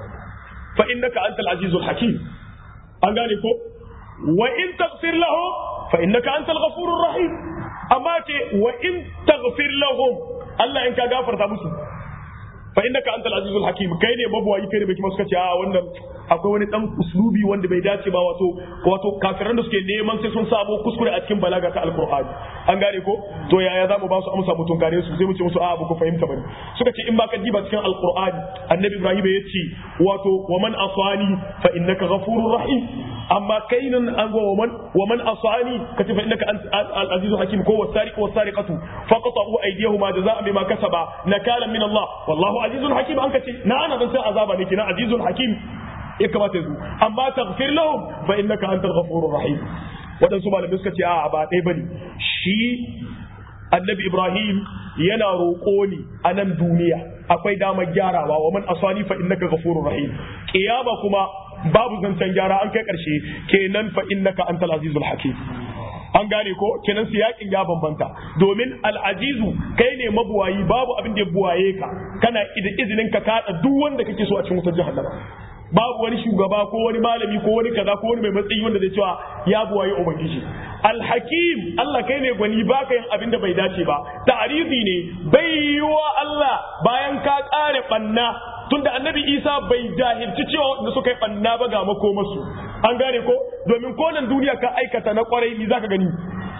Speaker 1: fa innaka antal azizul hakim an gane ko wa in taghfir lahum fa innaka antal ghafurur rahim amma ce wa in taghfir lahum Allah in ka gafarta musu fa innaka antal azizul hakim kai ne mabuwayi kai ne bai kuma suka ce a wannan akwai wani dan uslubi wanda bai dace ba wato wato kafiran da suke neman sai sun samu kuskure a cikin balaga ta alqur'ani an gane ko to yaya zamu ba su amsa mutun kare su sai mu ce musu a ba ku fahimta bane suka ce in ba ka diba cikin alqur'ani annabi ibrahim ya ce wato wa man asani fa innaka ghafurur rahim amma kai nan an go man wa man asani ka ce fa innaka al azizul hakim ko wasariq wasariqatu faqatu aydihuma jazaa'an bima kasaba nakalan min Allah wallahu azizul hakim an ka ce na ana dan sai azaba ne kina azizul hakim ya kamata yanzu amma taghfir lahum fa innaka antal ghafurur rahim wadansu malamai suka ce a ba ɗaya bane shi annabi ibrahim yana roƙo ne a nan duniya akwai damar gyarawa wa man asani fa innaka ghafurur rahim kiyama kuma babu zancen gyara an kai karshe kenan fa innaka antal azizul hakim an gane ko kenan siyakin ya bambanta domin al'azizu kai ne mabuwayi babu abin da ya buwaye ka kana izinin ka kada duk wanda kake so a cikin wutar jahannama babu wani shugaba ko wani malami ko wani kaza ko wani mai matsayi wanda zai cewa ya buwaye ubangiji alhakim Allah kai ne gwani baka yin abin da bai dace ba ta'arifi ne bai yiwa Allah bayan ka kare banna tunda annabi Isa bai jahilci cewa wanda suka yi banna ba ga makomasu an gane ko domin ko nan duniya ka aikata na kwarai ni zaka gani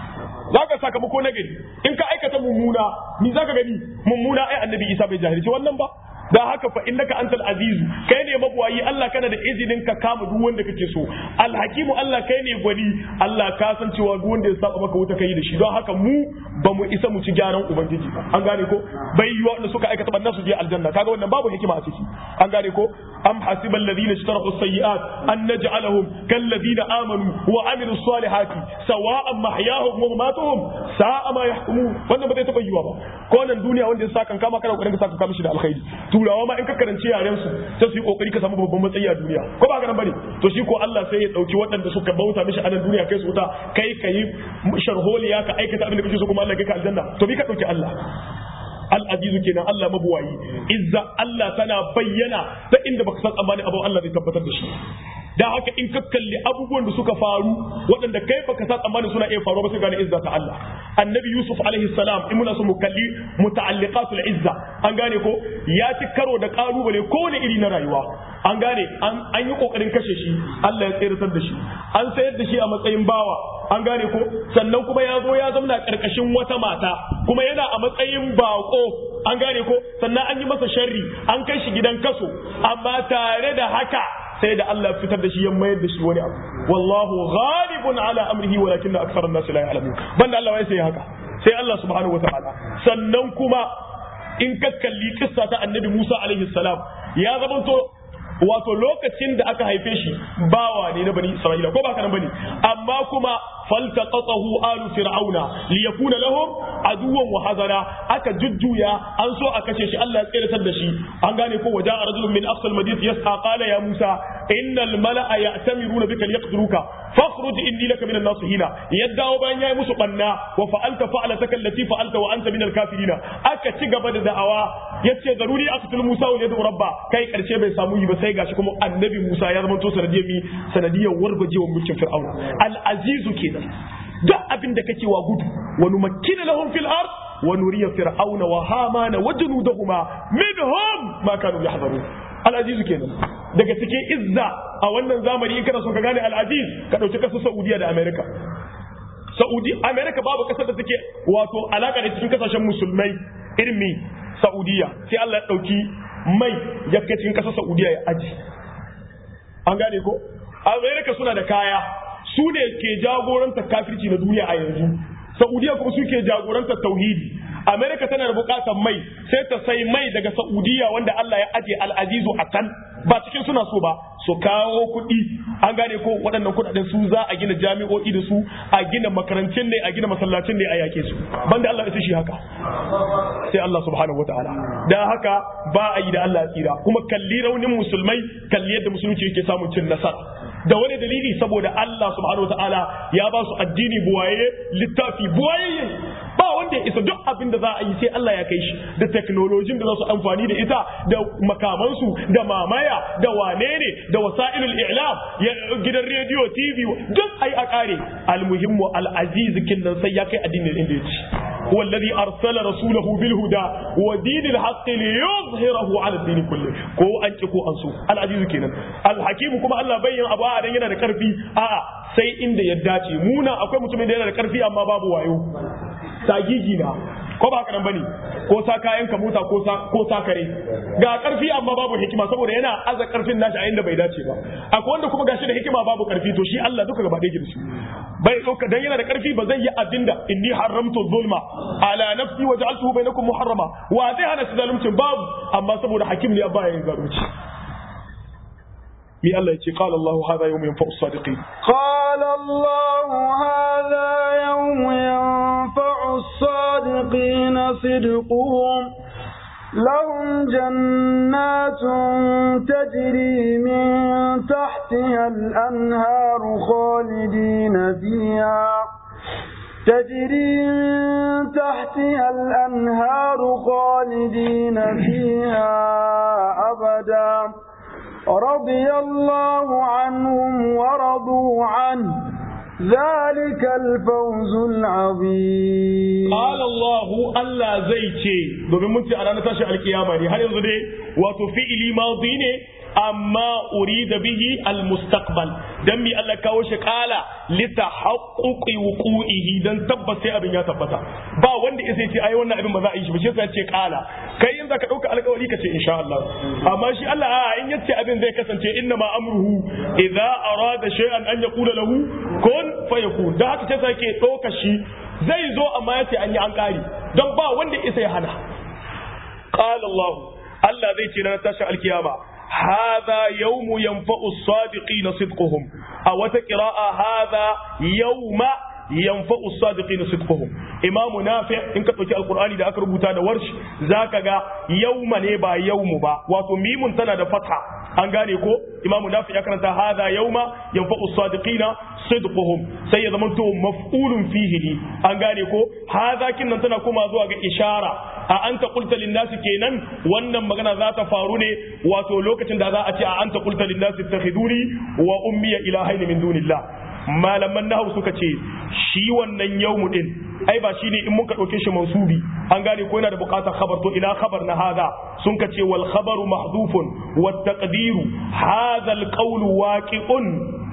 Speaker 1: zaka sakamako na gari in ka aikata mummuna ni zaka gani mummuna ai annabi Isa bai jahilci wannan ba da haka fa innaka antal azizu kai ne mabuwayi Allah kana da izinin ka kama duk wanda kake so alhakimu Allah kai ne gwani Allah ka san cewa duk wanda ya saba maka wuta kai da shi don haka mu ba mu isa mu ci gyaran ubangiji ba an gane ko bai yi wanda suka aikata bannan su je aljanna kaga wannan babu hikima a ciki an gane ko am hasiba alladhina ishtaraku sayyi'at an naj'alahum kal ladina amanu wa amilu salihati sawa'an mahyahum wa mamatuhum sa'a ma yahkumun wannan ba zai taba yiwa ba ko nan duniya wanda ya saka kama kana kokarin ka saka kama shi da alkhairi turawa ma in ka karanci yaren su sai su yi kokari ka samu babban matsayi a duniya ko ba garan bane to shi ko Allah sai ya dauki waɗanda suka bauta mishi a nan duniya kai su wuta kai kai sharholiya ka aikata abin da kake so kuma Allah ya kai ka aljanna to bi ka dauki Allah al'azizu kenan Allah mabuwayi izza Allah tana bayyana ta inda baka san tsammanin abu Allah zai tabbatar da shi da haka in ka kalli abubuwan da suka faru waɗanda kai baka san tsammanin suna iya faruwa ba sai gane izza ta Allah annabi Yusuf alaihi salam in muna so mu kalli muta'alliqatul izza an gane ko ya ci karo da kalubale kowane iri na rayuwa an gane an yi kokarin kashe shi Allah ya tseratar da shi an sayar da shi a matsayin bawa an gane ko sannan kuma ya zo ya zauna karkashin wata mata kuma yana a matsayin bako an gane ko sannan an yi masa sharri an kai shi gidan kaso amma tare da haka sai da Allah fitar da shi ya mayar da shi wani abu wallahu ghalibun ala amrihi walakin akthar an-nas la ya'lamun banda Allah wai sai haka sai Allah subhanahu wataala sannan kuma in ka kalli kissa ta annabi Musa alaihi salam ya zamanto wato lokacin da aka haife shi bawa ne na bani Isra'ila ko ba kana bane amma kuma faltaqatahu alu fir'auna liyakuna lahum aduwwan wa hazara aka jujjuya an so a kashe shi Allah ya tsiratar da shi an gane ko waja rajulun min aqsal madinati yas'a qala ya Musa innal mala'a ya'tamiruna bika liyaqtuluka fakhruj inni laka minan nasihina yaddawo bayan yayi musu banna wa fa'alta fa'alataka allati fa'alta wa anta minal kafirina aka ci gaba da da'awa yace zaruri aqtul Musa wa yadu rabba kai karshe bai samu yi ba sai gashi kuma annabi Musa ya zama to sanadiyar mi sanadiyar wargajewa mulkin Fir'auna al-azizu kenan duk abin da kake wa gudu wa numakkina lahum fil ard wa nuriya fir'auna wa hamana wa junudahuma minhum ma kanu yahzarun al-azizu kenan daga cikin izza a wannan zamani in kana son ka gane al-aziz ka dauki kasar Saudiya da America Saudi America babu kasar da take wato alaka da cikin kasashen musulmai irin mi Saudiya sai Allah ya dauki mai ya kai cikin kasar Saudiya ya aji an gane ko America suna da kaya su ne ke jagorantar kafirci na duniya a yanzu Saudiya kuma su ke jagorantar tauhidi America tana da bukatar mai sai ta sai mai daga Saudiya wanda Allah ya aje al'azizu a can ba cikin suna so ba su kawo kuɗi an gane ko waɗannan kuɗaɗen su za a gina jami'o'i da su a gina makarantun ne a gina masallacin ne a yake su banda Allah ya shi haka sai Allah subhanahu wataala da haka ba a yi da Allah tsira kuma kalli raunin musulmai kalli yadda musulunci yake samun cin nasara da wani dalili saboda Allah subhanahu wataala ya ba su addini buwaye littafi buwaye ba wanda wanda ya isa duk abin da za a yi sai Allah ya kai shi da teknolojin da za su amfani da ita da makamansu da mamaya da wane ne da wasa'ilul i'lam gidan rediyo TV duk ai a kare almuhimmu al-aziz kin nan sai ya kai addinin inda ya ci هو الذي أرسل رسوله بالهدى ودين الحق ليظهره على الدين كله كو أنك كو أنسو العزيز كينا الحكيم كما الله بين أبو آدم yana da karfi a'a sai inda ya dace muna akwai mutumin da yana da karfi amma babu wayo sagigi na ko ba haka nan bane ko sa kayan ka mota ko sa ko sa kare ga karfi amma babu hikima saboda yana aza karfin nashi a inda bai dace ba akwai wanda kuma gashi da hikima babu karfi to shi Allah duka gaba ɗaya girshi bai dauka dan yana da karfi ba zai yi abinda inni haramtu zulma ala nafsi wa ja'altuhu bainakum muharrama wa zai hana shi zalunci babu amma saboda hakim ne ba yin zalunci مي الله يجي قال الله هذا يوم ينفع الصادقين
Speaker 2: قال الله هذا يوم ينفع الصادقين صدقهم لهم جنات تجري من تحتها الأنهار خالدين فيها تجري من تحتها الأنهار خالدين فيها أبداً رضي الله عنهم ورضوا عنه ذلك الفوز العظيم
Speaker 1: قال الله الله zai ce domin mun ce a ranar tashi alkiyama ne har yanzu dai wato fi'ili madi ne amma urida bihi almustaqbal dan mi Allah kawo shi kala litahaqquqi wuqu'ihi dan tabbas sai abin ya tabbata ba wanda ya ce ai wannan abin ba za a yi shi ba shi sai ce kala kai in zaka dauka alƙawari ka ce insha Allah amma shi Allah a in yace abin zai kasance inna ma amruhu idza arada shay'an an yaqula lahu kun fayakun da haka sai ke dauka shi zai zo amma yace an yi an kare don ba wanda isa ya hana qala Allah Allah zai ce na tashi alkiyama هذا يوم ينفع الصادقين صدقهم أو قراءة هذا يوم ينفع الصادقين صدقهم إمام نافع إن كتبت القرآن إذا أكربوا تانا ورش ذاك يوم نبا يوم با وتميم تنا فتحة an gane ko imamu nafi ya karanta hadha yauma yanfa'u sadiqina sidquhum sai ya zama to maf'ulun fihi ne an gane ko hadha kinnan tana kuma zuwa ga ishara a anta qulta lin nasi kenan wannan magana za ta faru ne wato lokacin da za a ce a anta qulta lin nasi ittakhiduni wa ummiya ilahaini min dunillah malaman nahawu suka ce shi wannan yawmu din ai ba shine in muka dauke shi mansubi an gane ko yana da bukatar khabar to ina khabar na hada sun ka ce wal khabaru mahdufun wat taqdiru hadha al qawlu waqi'un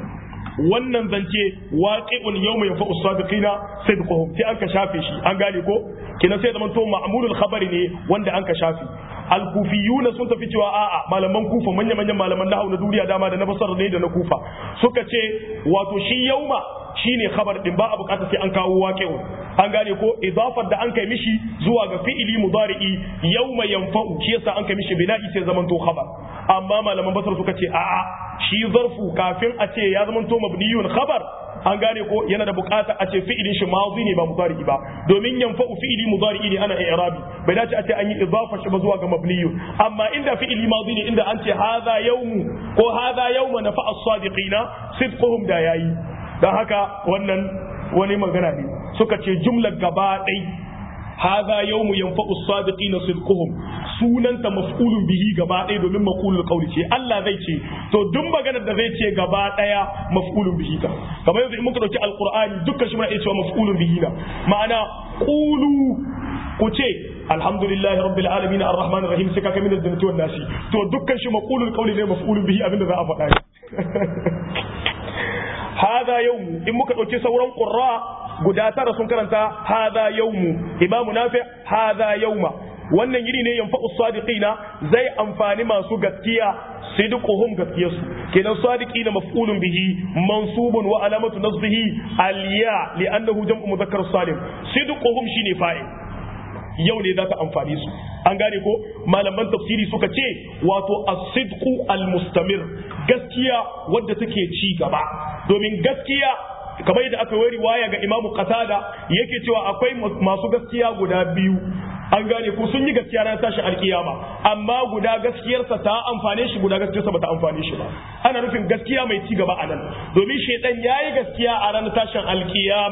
Speaker 1: wannan zance waqi'un yawma yanfa'u sadiqina sidquhum sai an ka shafe shi an gane ko kina sai zaman to ma'mulul khabari ne wanda an ka shafe al-kufiyuna sun tafi cewa a'a malaman kufa manya manyan malaman nahwu na duniya dama da na basar ne da na kufa suka ce wato shi yauma shine khabar din ba a bukata sai an kawo waqi'un an gane ko idafar da an kai mishi zuwa ga fi'ili mudari'i yauma yanfa'u shi yasa an kai mishi bina'i sai zaman to khabar amma malaman basar suka ce a'a shi zarfu kafin a ce ya zama to mabniyun khabar an gane ko yana da bukata a ce fi'ilin shi madi ne ba mudari ba domin yanfa'u fi'ili mudari ne ana i'rabi bai dace a ce an yi idafa shi ba zuwa ga mabniyun amma inda fi'ili madi ne inda an ce hadha yawmu ko hadha yawma nafa'a as-sadiqina sidquhum da yayi dan haka wannan wani magana ne suka ce jumlar gaba ɗai hadha yawmu yanfa'u as-sadiqina sidquhum sunanta maf'ulun bihi gaba ɗaya domin maqulul qawli ce Allah zai ce to duk maganar da zai ce gaba ɗaya maf'ulun bihi ta kamar yanzu in muka dauki alqur'ani dukkan shi muna iya cewa maf'ulun bihi na ma'ana qulu ku ce alhamdulillahi rabbil alamin arrahman arrahim sai kaka min aljannati wan nasi to dukkan shi maqulul qawli ne maf'ulun bihi abinda za a faɗa hada yawmu in muka dauki sauran qurra guda tara sun karanta hada yawmu imamu nafi hada yawma wannan yini ne yanfa'u sadiqina zai amfani masu gaskiya sidquhum gaskiyarsu kenan sadiqina maf'ulun bihi mansubun wa alamatu nasbihi aliya li'annahu jam'u mudhakkar salim sidquhum shine fa'il yau ne za ta amfani su an gane ko malaman tafsiri suka ce wato as-sidqu al-mustamir gaskiya wadda take ci gaba domin gaskiya kamar yadda aka yi riwaya ga imamu qatada yake cewa akwai masu gaskiya guda biyu an gane ko sun yi gaskiya ranar tashin alkiyama amma guda gaskiyarsa ta amfane shi guda gaskiyarsa ba ta amfane shi ba ana nufin gaskiya mai ci gaba a nan domin shaidan ya yi gaskiya a ranar tashin alkiyama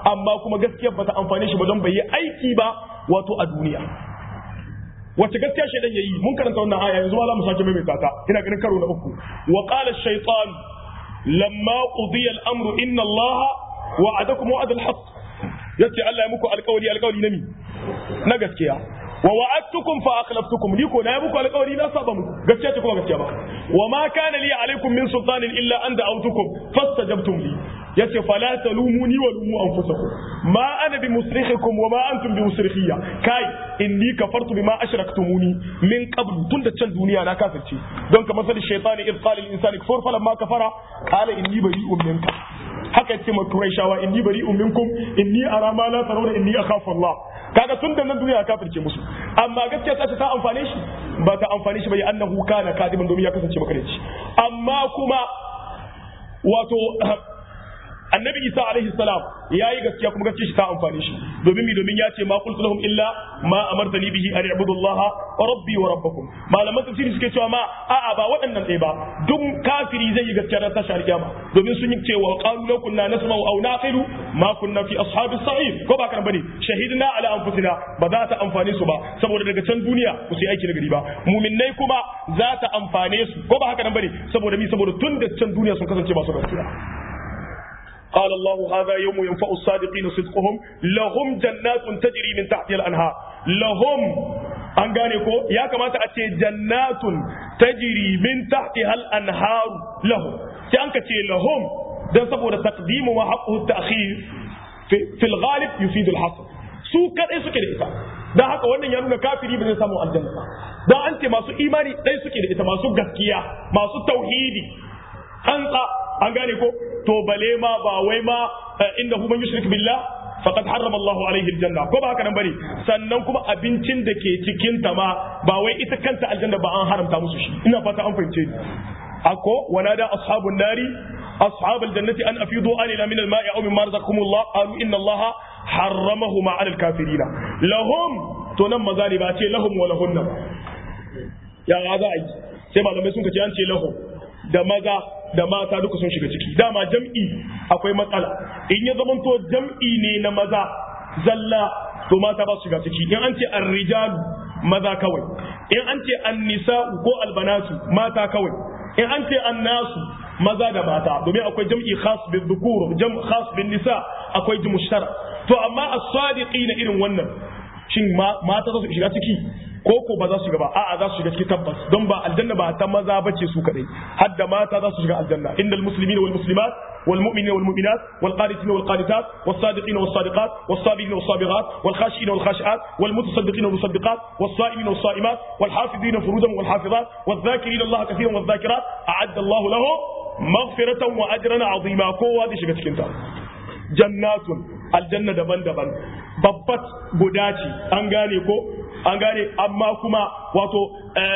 Speaker 1: amma kuma gaskiyar bata amfane shi ba don bai yi aiki ba wato a duniya wace gaskiya shaidan yayi mun karanta wannan aya yanzu ma za mu sake maimaita ta ina ganin karo na uku wa qala ash-shaytan lamma qudiya al-amru inna allaha wa'adakum wa'ada al-haqq yace Allah ya muku alƙawari alƙawari na mi na gaskiya wa wa'adtukum fa akhlaftukum ni ko na muku alƙawari na saba muku gaskiya ce kuma gaskiya ba wa ma kana li alaikum min sultanin illa an da'awtukum fastajabtum li yace fala talumuni wa lumu anfusakum ma ana bi musrikhikum wa ma antum bi musrikhiyya kai inni kafartu bima ashraktumuni min qabl tunda can duniya na kafirce don kamar sai shaytani id qala lil insani kfur falamma kafara qala inni bari'un minka haka yace ma Qurayshawa inni bari'un minkum inni ara ma la tarawna inni akhafu Allah kaga tun da nan duniya ya kafirce musu amma gaskiya ta ce ta amfane shi ba ta amfane shi ba ya annahu kana kadiban domin ya kasance makarici amma kuma wato annabi isa alaihi salam yayi gaskiya kuma gaskiya shi ta amfane shi domin mi domin ya ce ma qultu lahum illa ma amartani bihi an i'budu allaha rabbi wa rabbakum malaman tafsiri suke cewa ma a'a ba waɗannan ɗaya ba duk kafiri zai yi gaskiya ran tashar kiyama domin sun yi cewa qalu law kunna nasma'u aw naqilu ma kunna fi ashabis sa'ir ko ba kan bane shahidna ala anfusina ba za ta amfane su ba saboda daga can duniya ku sai aiki na gari ba mu'minnai kuma za ta amfane su ko ba haka nan bane saboda mi saboda tun da can duniya sun kasance masu gaskiya قال الله هذا يوم ينفع الصادقين صدقهم لهم جنات تجري من تحتها الانهار لهم an gane ko ya kamata a ce jannatun tajri min tahtiha al-anhar lahum sai an ka ce lahum dan saboda taqdimu wa haqqu ta'khir fi al-ghalib yufid al-hasr su kadai suke da ita dan haka wannan ya nuna kafiri ba zai samu aljanna ba dan an ce masu imani dai suke da ita masu gaskiya masu tauhidi tsantsa an gane ko to bale ma ba wai ma inda hu man yushrik billah faqad harrama Allah alaihi aljanna ko ba haka nan bane sannan kuma abincin da ke cikin ta ma ba wai ita kanta aljanna ba an haramta musu shi ina fata an fahimce ni ako wanada ashabun nari أصحاب الجنة أن أفيضوا علينا من الماء أو مما رزقكم الله قالوا إن الله حرمهما على الكافرين لهم تنم ذلك لهم ولهن يا غزائي سيما لما يسونك أنت لهم da maza da mata duka sun shiga ciki dama jam'i akwai matsala in ya zamanto jam'i ne na maza zalla to mata ba su shiga ciki in an ce arrijalu maza kawai in an ce annisa'u ko albanatu mata kawai in an ce annasu maza da mata domin akwai jam'i khas bin dhukur jam khas bin nisa akwai mushtara to amma as-sadiqina irin wannan shin mata za su shiga ciki ko ko ba za su shiga ba a'a za su shiga ciki tabbas don ba aljanna ba ta maza bace su kadai har da mata za su shiga aljanna innal muslimina wal muslimat wal mu'minina wal mu'minat wal qanitina wal qanitat was sadiqina was sadiqat was sabirina was sabirat wal khashina wal khashiat wal mutasaddiqina wal musaddiqat was saimina was saimat wal hafizina furujahum wal hafizat wal dhakirina Allah kathiran wal dhakirat a'adda Allah lahum maghfiratan wa ajran 'azima kowa zai shiga cikin ta jannatun aljanna daban-daban babbat guda ce an gane ko an gane amma kuma wato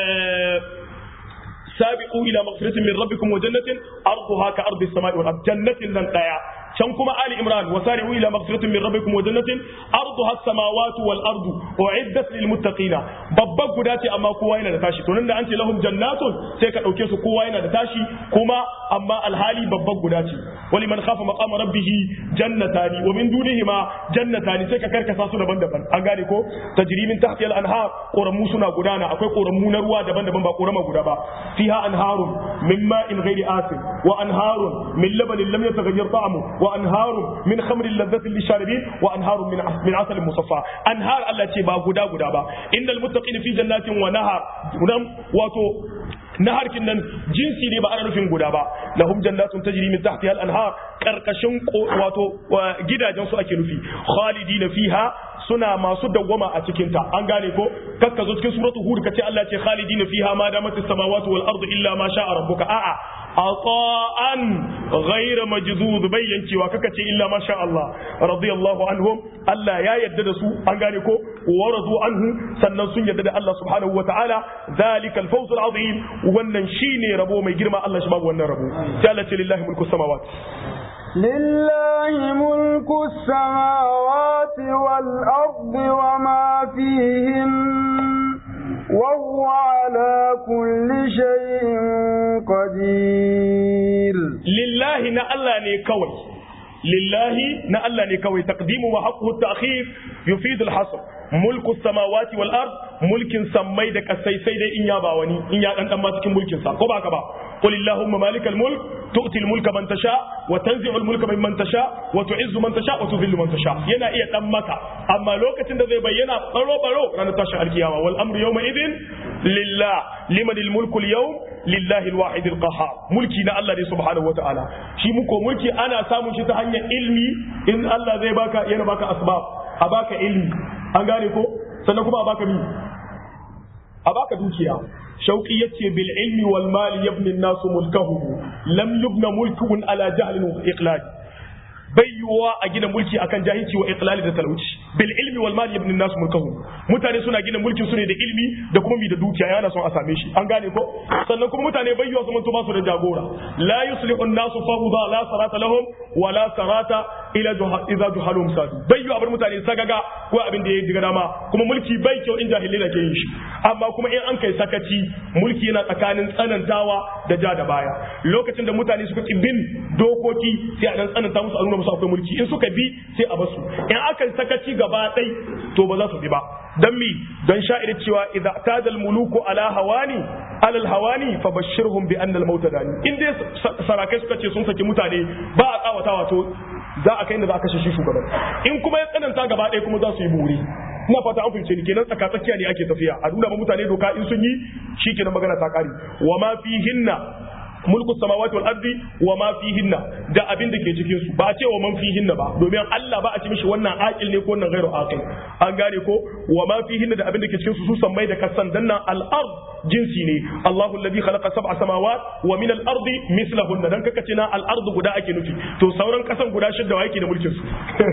Speaker 1: sabiqu ila maghfiratin min rabbikum wa jannatin arduha ka ardi samai wal ard jannatin nan daya can kuma ali imran wa sari'u ila maghfiratin min rabbikum wa jannatin arduha as-samawati wal ardu u'iddat lil muttaqin babbar guda ce amma kowa yana da tashi to nan da an ce lahum jannatun sai ka dauke su kowa yana da tashi kuma amma alhali babbar guda ce wali man khafa maqama rabbih jannatani wa min dunihima jannatani sai ka karkasa su daban-daban an gane ko tajri min tahti al-anhar qoramu suna gudana akwai qoramu na ruwa daban-daban ba qorama guda ba fiha anharun min ma'in ghairi asin wa anharun min labanin lam yataghayyar ta'amu wa anharun min khamrin ladhatin lisharibin wa anharun min min asalin musaffa anhar Allah ce ba guda guda ba innal muttaqina fi jannatin wa nahar wato nahar kin nan jinsi ne ba ana nufin guda ba lahum jannatun tajri min tahtiha al-anhar karkashin wato gidajen su ake nufi khalidina fiha suna masu dawwama a cikin ta an gane ko kakka zo cikin suratul hud kace Allah ce khalidina fiha ma damat as-samawati wal ardu illa ma sha'a rabbuka a'a ata'an ghayra majdud bayyancewa kaka ce illa ma sha Allah radiyallahu anhum Allah ya yadda da su an gane ko waradu anhu sannan sun yadda da Allah subhanahu wa ta'ala zalika al-fawz al-azim wannan shine rabo mai girma Allah shi babu wannan rabo sai Allah ce lillahi mulku samawati
Speaker 2: لله ملك السماوات والأرض وما فيهن وهو على كل شيء قدير
Speaker 1: lillahi na Allah ne kawai lillahi na Allah ne kawai taqdimu wa haqquhu at-ta'khir yufidu al-hasr mulku samawati wal ard mulkin sammai da kasai sai dai in ya ba wani in ya dan dan ma cikin mulkin sa ko ba ka ba qul illahumma malikal mulk tu'ti al-mulka man tasha wa tanzi'u al-mulka mimman tasha wa tu'izzu man tasha wa tudhillu man tasha yana iya dan maka amma lokacin da zai bayyana baro baro ranar tashin alkiyama wal amru yawma idin lillah liman al-mulku al-yawm lillahi al-wahid al-qahhar mulki na Allah ne subhanahu wa ta'ala shi muko mulki ana samun shi ta hanyar ilmi in Allah zai baka yana baka asbab a baka ilmi an gane ko sannan kuma a baka mi a baka dukiya shauki yace bil ilmi wal mali yabni an-nas mulkahu lam yubna mulkun ala jahlin wa iqlal bai yiwuwa a gina mulki akan jahilci wa iqlali da talauci bil ilmi wal mali ibn nas mulkahu mutane suna gina mulkin su ne da ilmi da kuma mi da dukiya yana son a same shi an gane ko sannan kuma mutane bai yiwuwa su manto ba su da jagora la yuslihu an-nas fawda la sarata lahum wa la sarata ila idza juhalum sadu bai yiwuwa bar mutane sagaga ko abin da ya diga dama kuma mulki bai kyau in jahilai da ke yin shi amma kuma in an kai sakaci mulki yana tsakanin tsanantawa da ja da baya lokacin da mutane suka ki bin dokoki sai a dan tsananta musu a nuna musu akwai mulki in suka bi sai a basu in aka yi sakaci gaba ɗai to ba za su bi ba dan mi don sha'ir cewa idza tadal muluku ala hawani alal hawani fa bashirhum bi anna al maut dani in dai sarakai suka ce sun saki mutane ba a tsawatawa to za a kai inda za a kashe shi shugaban in kuma ya tsananta gaba ɗaya kuma za su yi buri ina fata an fahimce ni kenan tsaka tsakiya ne ake tafiya a nuna ma mutane doka in sun yi shi kenan magana ta kare wa ma fihinna mulku samawati wal ardi wa ma fihinna da abin da ke cikin su ba a ce wa man fihinna ba domin Allah ba a ci mishi wannan aqil ne ko wannan ghairu aqil an gane ko wa ma fihinna da abin da ke cikin su su sammai da kasan danna al ard jinsi ne Allahu alladhi khalaqa sab'a samawat wa min al ardi mislahunna dan kaka ce na al ard guda ake nufi to sauran kasan guda shidda wa yake da mulkin su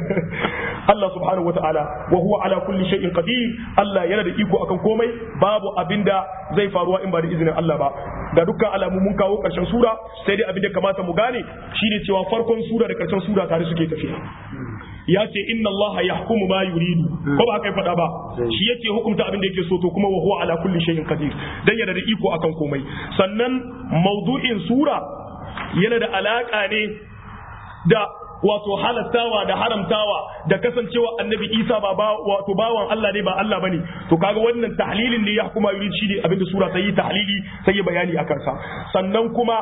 Speaker 1: Allah subhanahu wataala wa huwa ala kulli shay'in qadir Allah yana da iko akan komai babu abinda zai faruwa in ba da izinin Allah ba ga dukkan alamu mun kawo karshen sura sai dai abin da kamata mu gane shine cewa farkon sura da karshen sura tare suke tafiya ya ce inna allaha yahkumu ma yuridu ko ba haka ya faɗa ba shi yace hukunta abin da yake so to kuma wa huwa ala kulli shay'in qadir dan yana da iko akan komai sannan maudu'in sura yana da alaka ne da wato halattawa da haramtawa da kasancewa annabi isa ba wato bawan Allah ne ba Allah bane to kaga wannan tahlilin ne ya hukuma yuri shi ne abinda sura ta yi tahlili sai bayani akan sa sannan kuma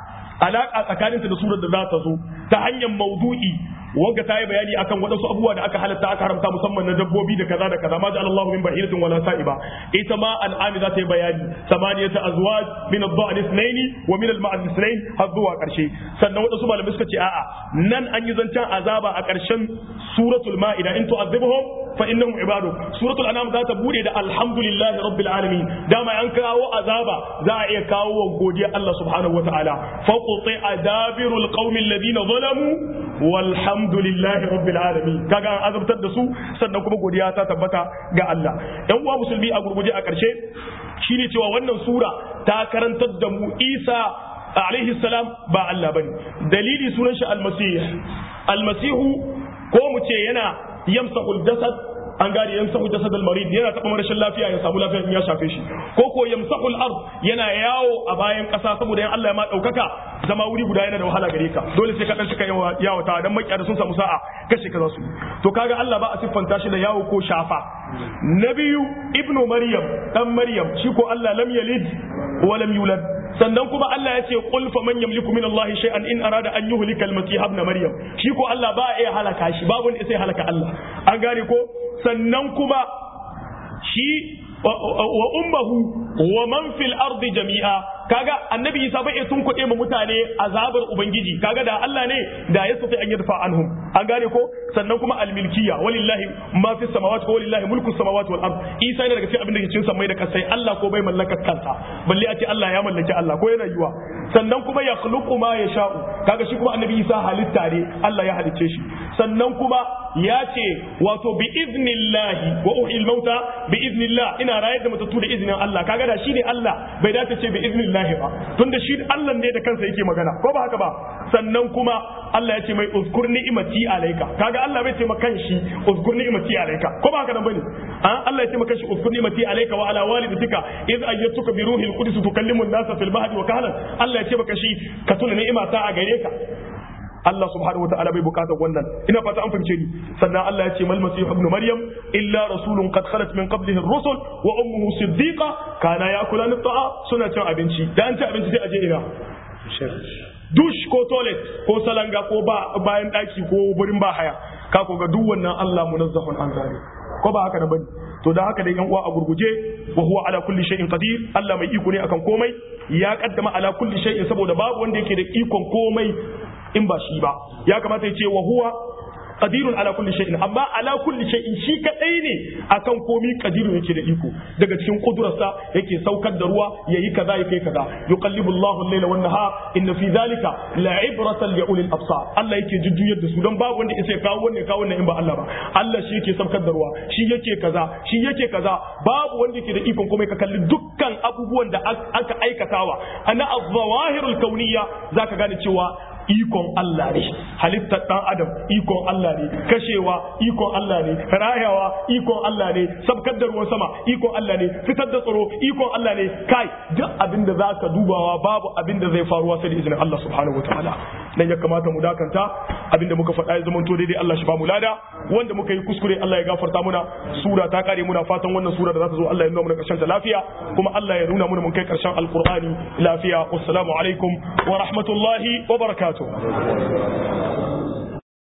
Speaker 1: alaka tsakaninta da surar da za ta zo ta hanyar maudu'i wanda ta yi bayani akan waɗansu abubuwa da aka halatta aka haramta musamman na dabbobi da kaza da kaza ma ja'ala Allahu min bahiratin wala sa'iba ita ma al'ami za ta yi bayani samaniyata azwaj min ad-da'n ithnayn wa min al-ma'd ithnayn har zuwa karshe sannan waɗansu malamai suka ce a'a nan an yi zancen azaba a karshen suratul ma'ida in tu'adhibuhum fa innahum ibadu suratul anam za ta bude da alhamdulillahi rabbil alamin dama an kawo azaba za a iya kawo wa godiya Allah subhanahu wataala fa quti adabirul qaumil ladina zalamu walhamdulillahi rabbil alamin kaga an azabtar da su sannan kuma godiya ta tabbata ga Allah yan uwa musulmi a gurguje a karshe shine cewa wannan sura ta karantar da mu Isa alaihi salam ba Allah bane dalili sunan shi almasih almasihu ko mu ce yana yamsahul jasad an gane yamsahu jasad al-marid yana taba rashin lafiya ya samu lafiya in ya shafe shi ko ko yamsahu al-ard yana yawo a bayan kasa saboda yan Allah ya ma daukaka zama wuri guda yana da wahala gare ka dole sai ka dan cika yawata dan makiya da sun samu sa'a kashe ka za su to kaga Allah ba a siffanta shi da yawo ko shafa na biyu ibnu maryam dan maryam shi ko Allah lam yalid wa lam yulad sannan kuma Allah ya ce qul fa man yamliku min Allah shay'an in arada an yuhlika al-masih ibn maryam shi ko Allah ba ya halaka shi babu wanda sai halaka Allah an gane ko sannan kuma shi wa ummuhu wa man fil ardi jami'a kaga annabi Isa bai tun kuɗe mu mutane azabar ubangiji kaga da Allah ne da ya sufi an yadfa anhum an gane ko sannan kuma almilkiya walillahi ma fi samawati ko walillahi mulku samawati wal ard Isa yana daga cikin abin da ke cikin samai da kasai Allah ko bai mallaka kansa balle a ce Allah ya mallaki Allah ko yana yiwa sannan kuma ya khluqu ma yasha'u kaga shi kuma annabi Isa halitta ne Allah ya halicce shi sannan kuma ya ce wato bi iznillahi wa uhil mauta bi iznillah ina rayar da matattu da iznin Allah kaga da shi ne Allah bai dace ce bi iznillahi ba tunda shi Allah ne da kansa yake magana ko ba haka ba sannan kuma Allah ya ce mai uzkur ni'imati alayka kaga Allah bai ce ma kanshi uzkur ni'imati alayka ko ba haka nan bane an Allah ya ce ma kanshi uzkur ni'imati alayka wa ala walidatika iz ayyatuka bi ruhil qudus tukallimu an-nasa fil mahdi wa kahlan Allah ya ce maka shi ka tuna ni'ima ta a gare ka Allah subhanahu wataala bai bukatar wannan ina fata an fahimce ni sannan Allah ya ce mal masih ibn maryam illa rasulun qad khalat min qablihi ar-rusul wa ummuhu siddiqa kana yakulani at-ta'a suna cin abinci da an ci abinci sai a je ina dush ko toilet ko salanga ko ba bayan daki ko wurin ba haya ka ko ga duk wannan Allah munazzahun an zari ko ba haka da bane to da haka dai yan uwa a gurguje wa huwa ala kulli shay'in qadir Allah mai iko ne akan komai ya kaddama ala kulli shay'in saboda babu wanda yake da ikon komai in ba shi ba ya kamata ya ce wa huwa qadirun ala kulli shay'in amma ala kulli shay'in shi kadai ne akan komi qadirun yake da iko daga cikin kudurarsa yake saukar da ruwa yayi kaza yake kaza yuqallibu Allahu al-layla wan nahar inna fi dhalika la'ibratan li ulil absar Allah yake jujjuyar da su dan babu wanda yake kawo wannan kawo wannan in ba Allah ba Allah shi yake saukar da ruwa shi yake kaza shi yake kaza babu wanda yake da ikon komai ka kalli dukkan abubuwan da aka aikatawa ana az-zawahirul kauniyya zaka gane cewa ikon Allah ne halittar dan adam ikon Allah ne kashewa ikon Allah ne rayawa ikon Allah ne sabkar da ruwan sama ikon Allah ne fitar da tsaro ikon Allah ne kai duk abin da zaka dubawa babu abin da zai faruwa sai da izinin Allah subhanahu wataala dan ya kamata mu dakanta abin da muka faɗa ya zama to daidai Allah shi ba mu lada wanda muka yi kuskure Allah ya gafarta muna sura ta kare muna fatan wannan sura da za ta zo Allah ya nuna mana karshen ta lafiya kuma Allah ya nuna mana mun kai karshen alqur'ani lafiya wassalamu alaikum wa rahmatullahi wa barakatuh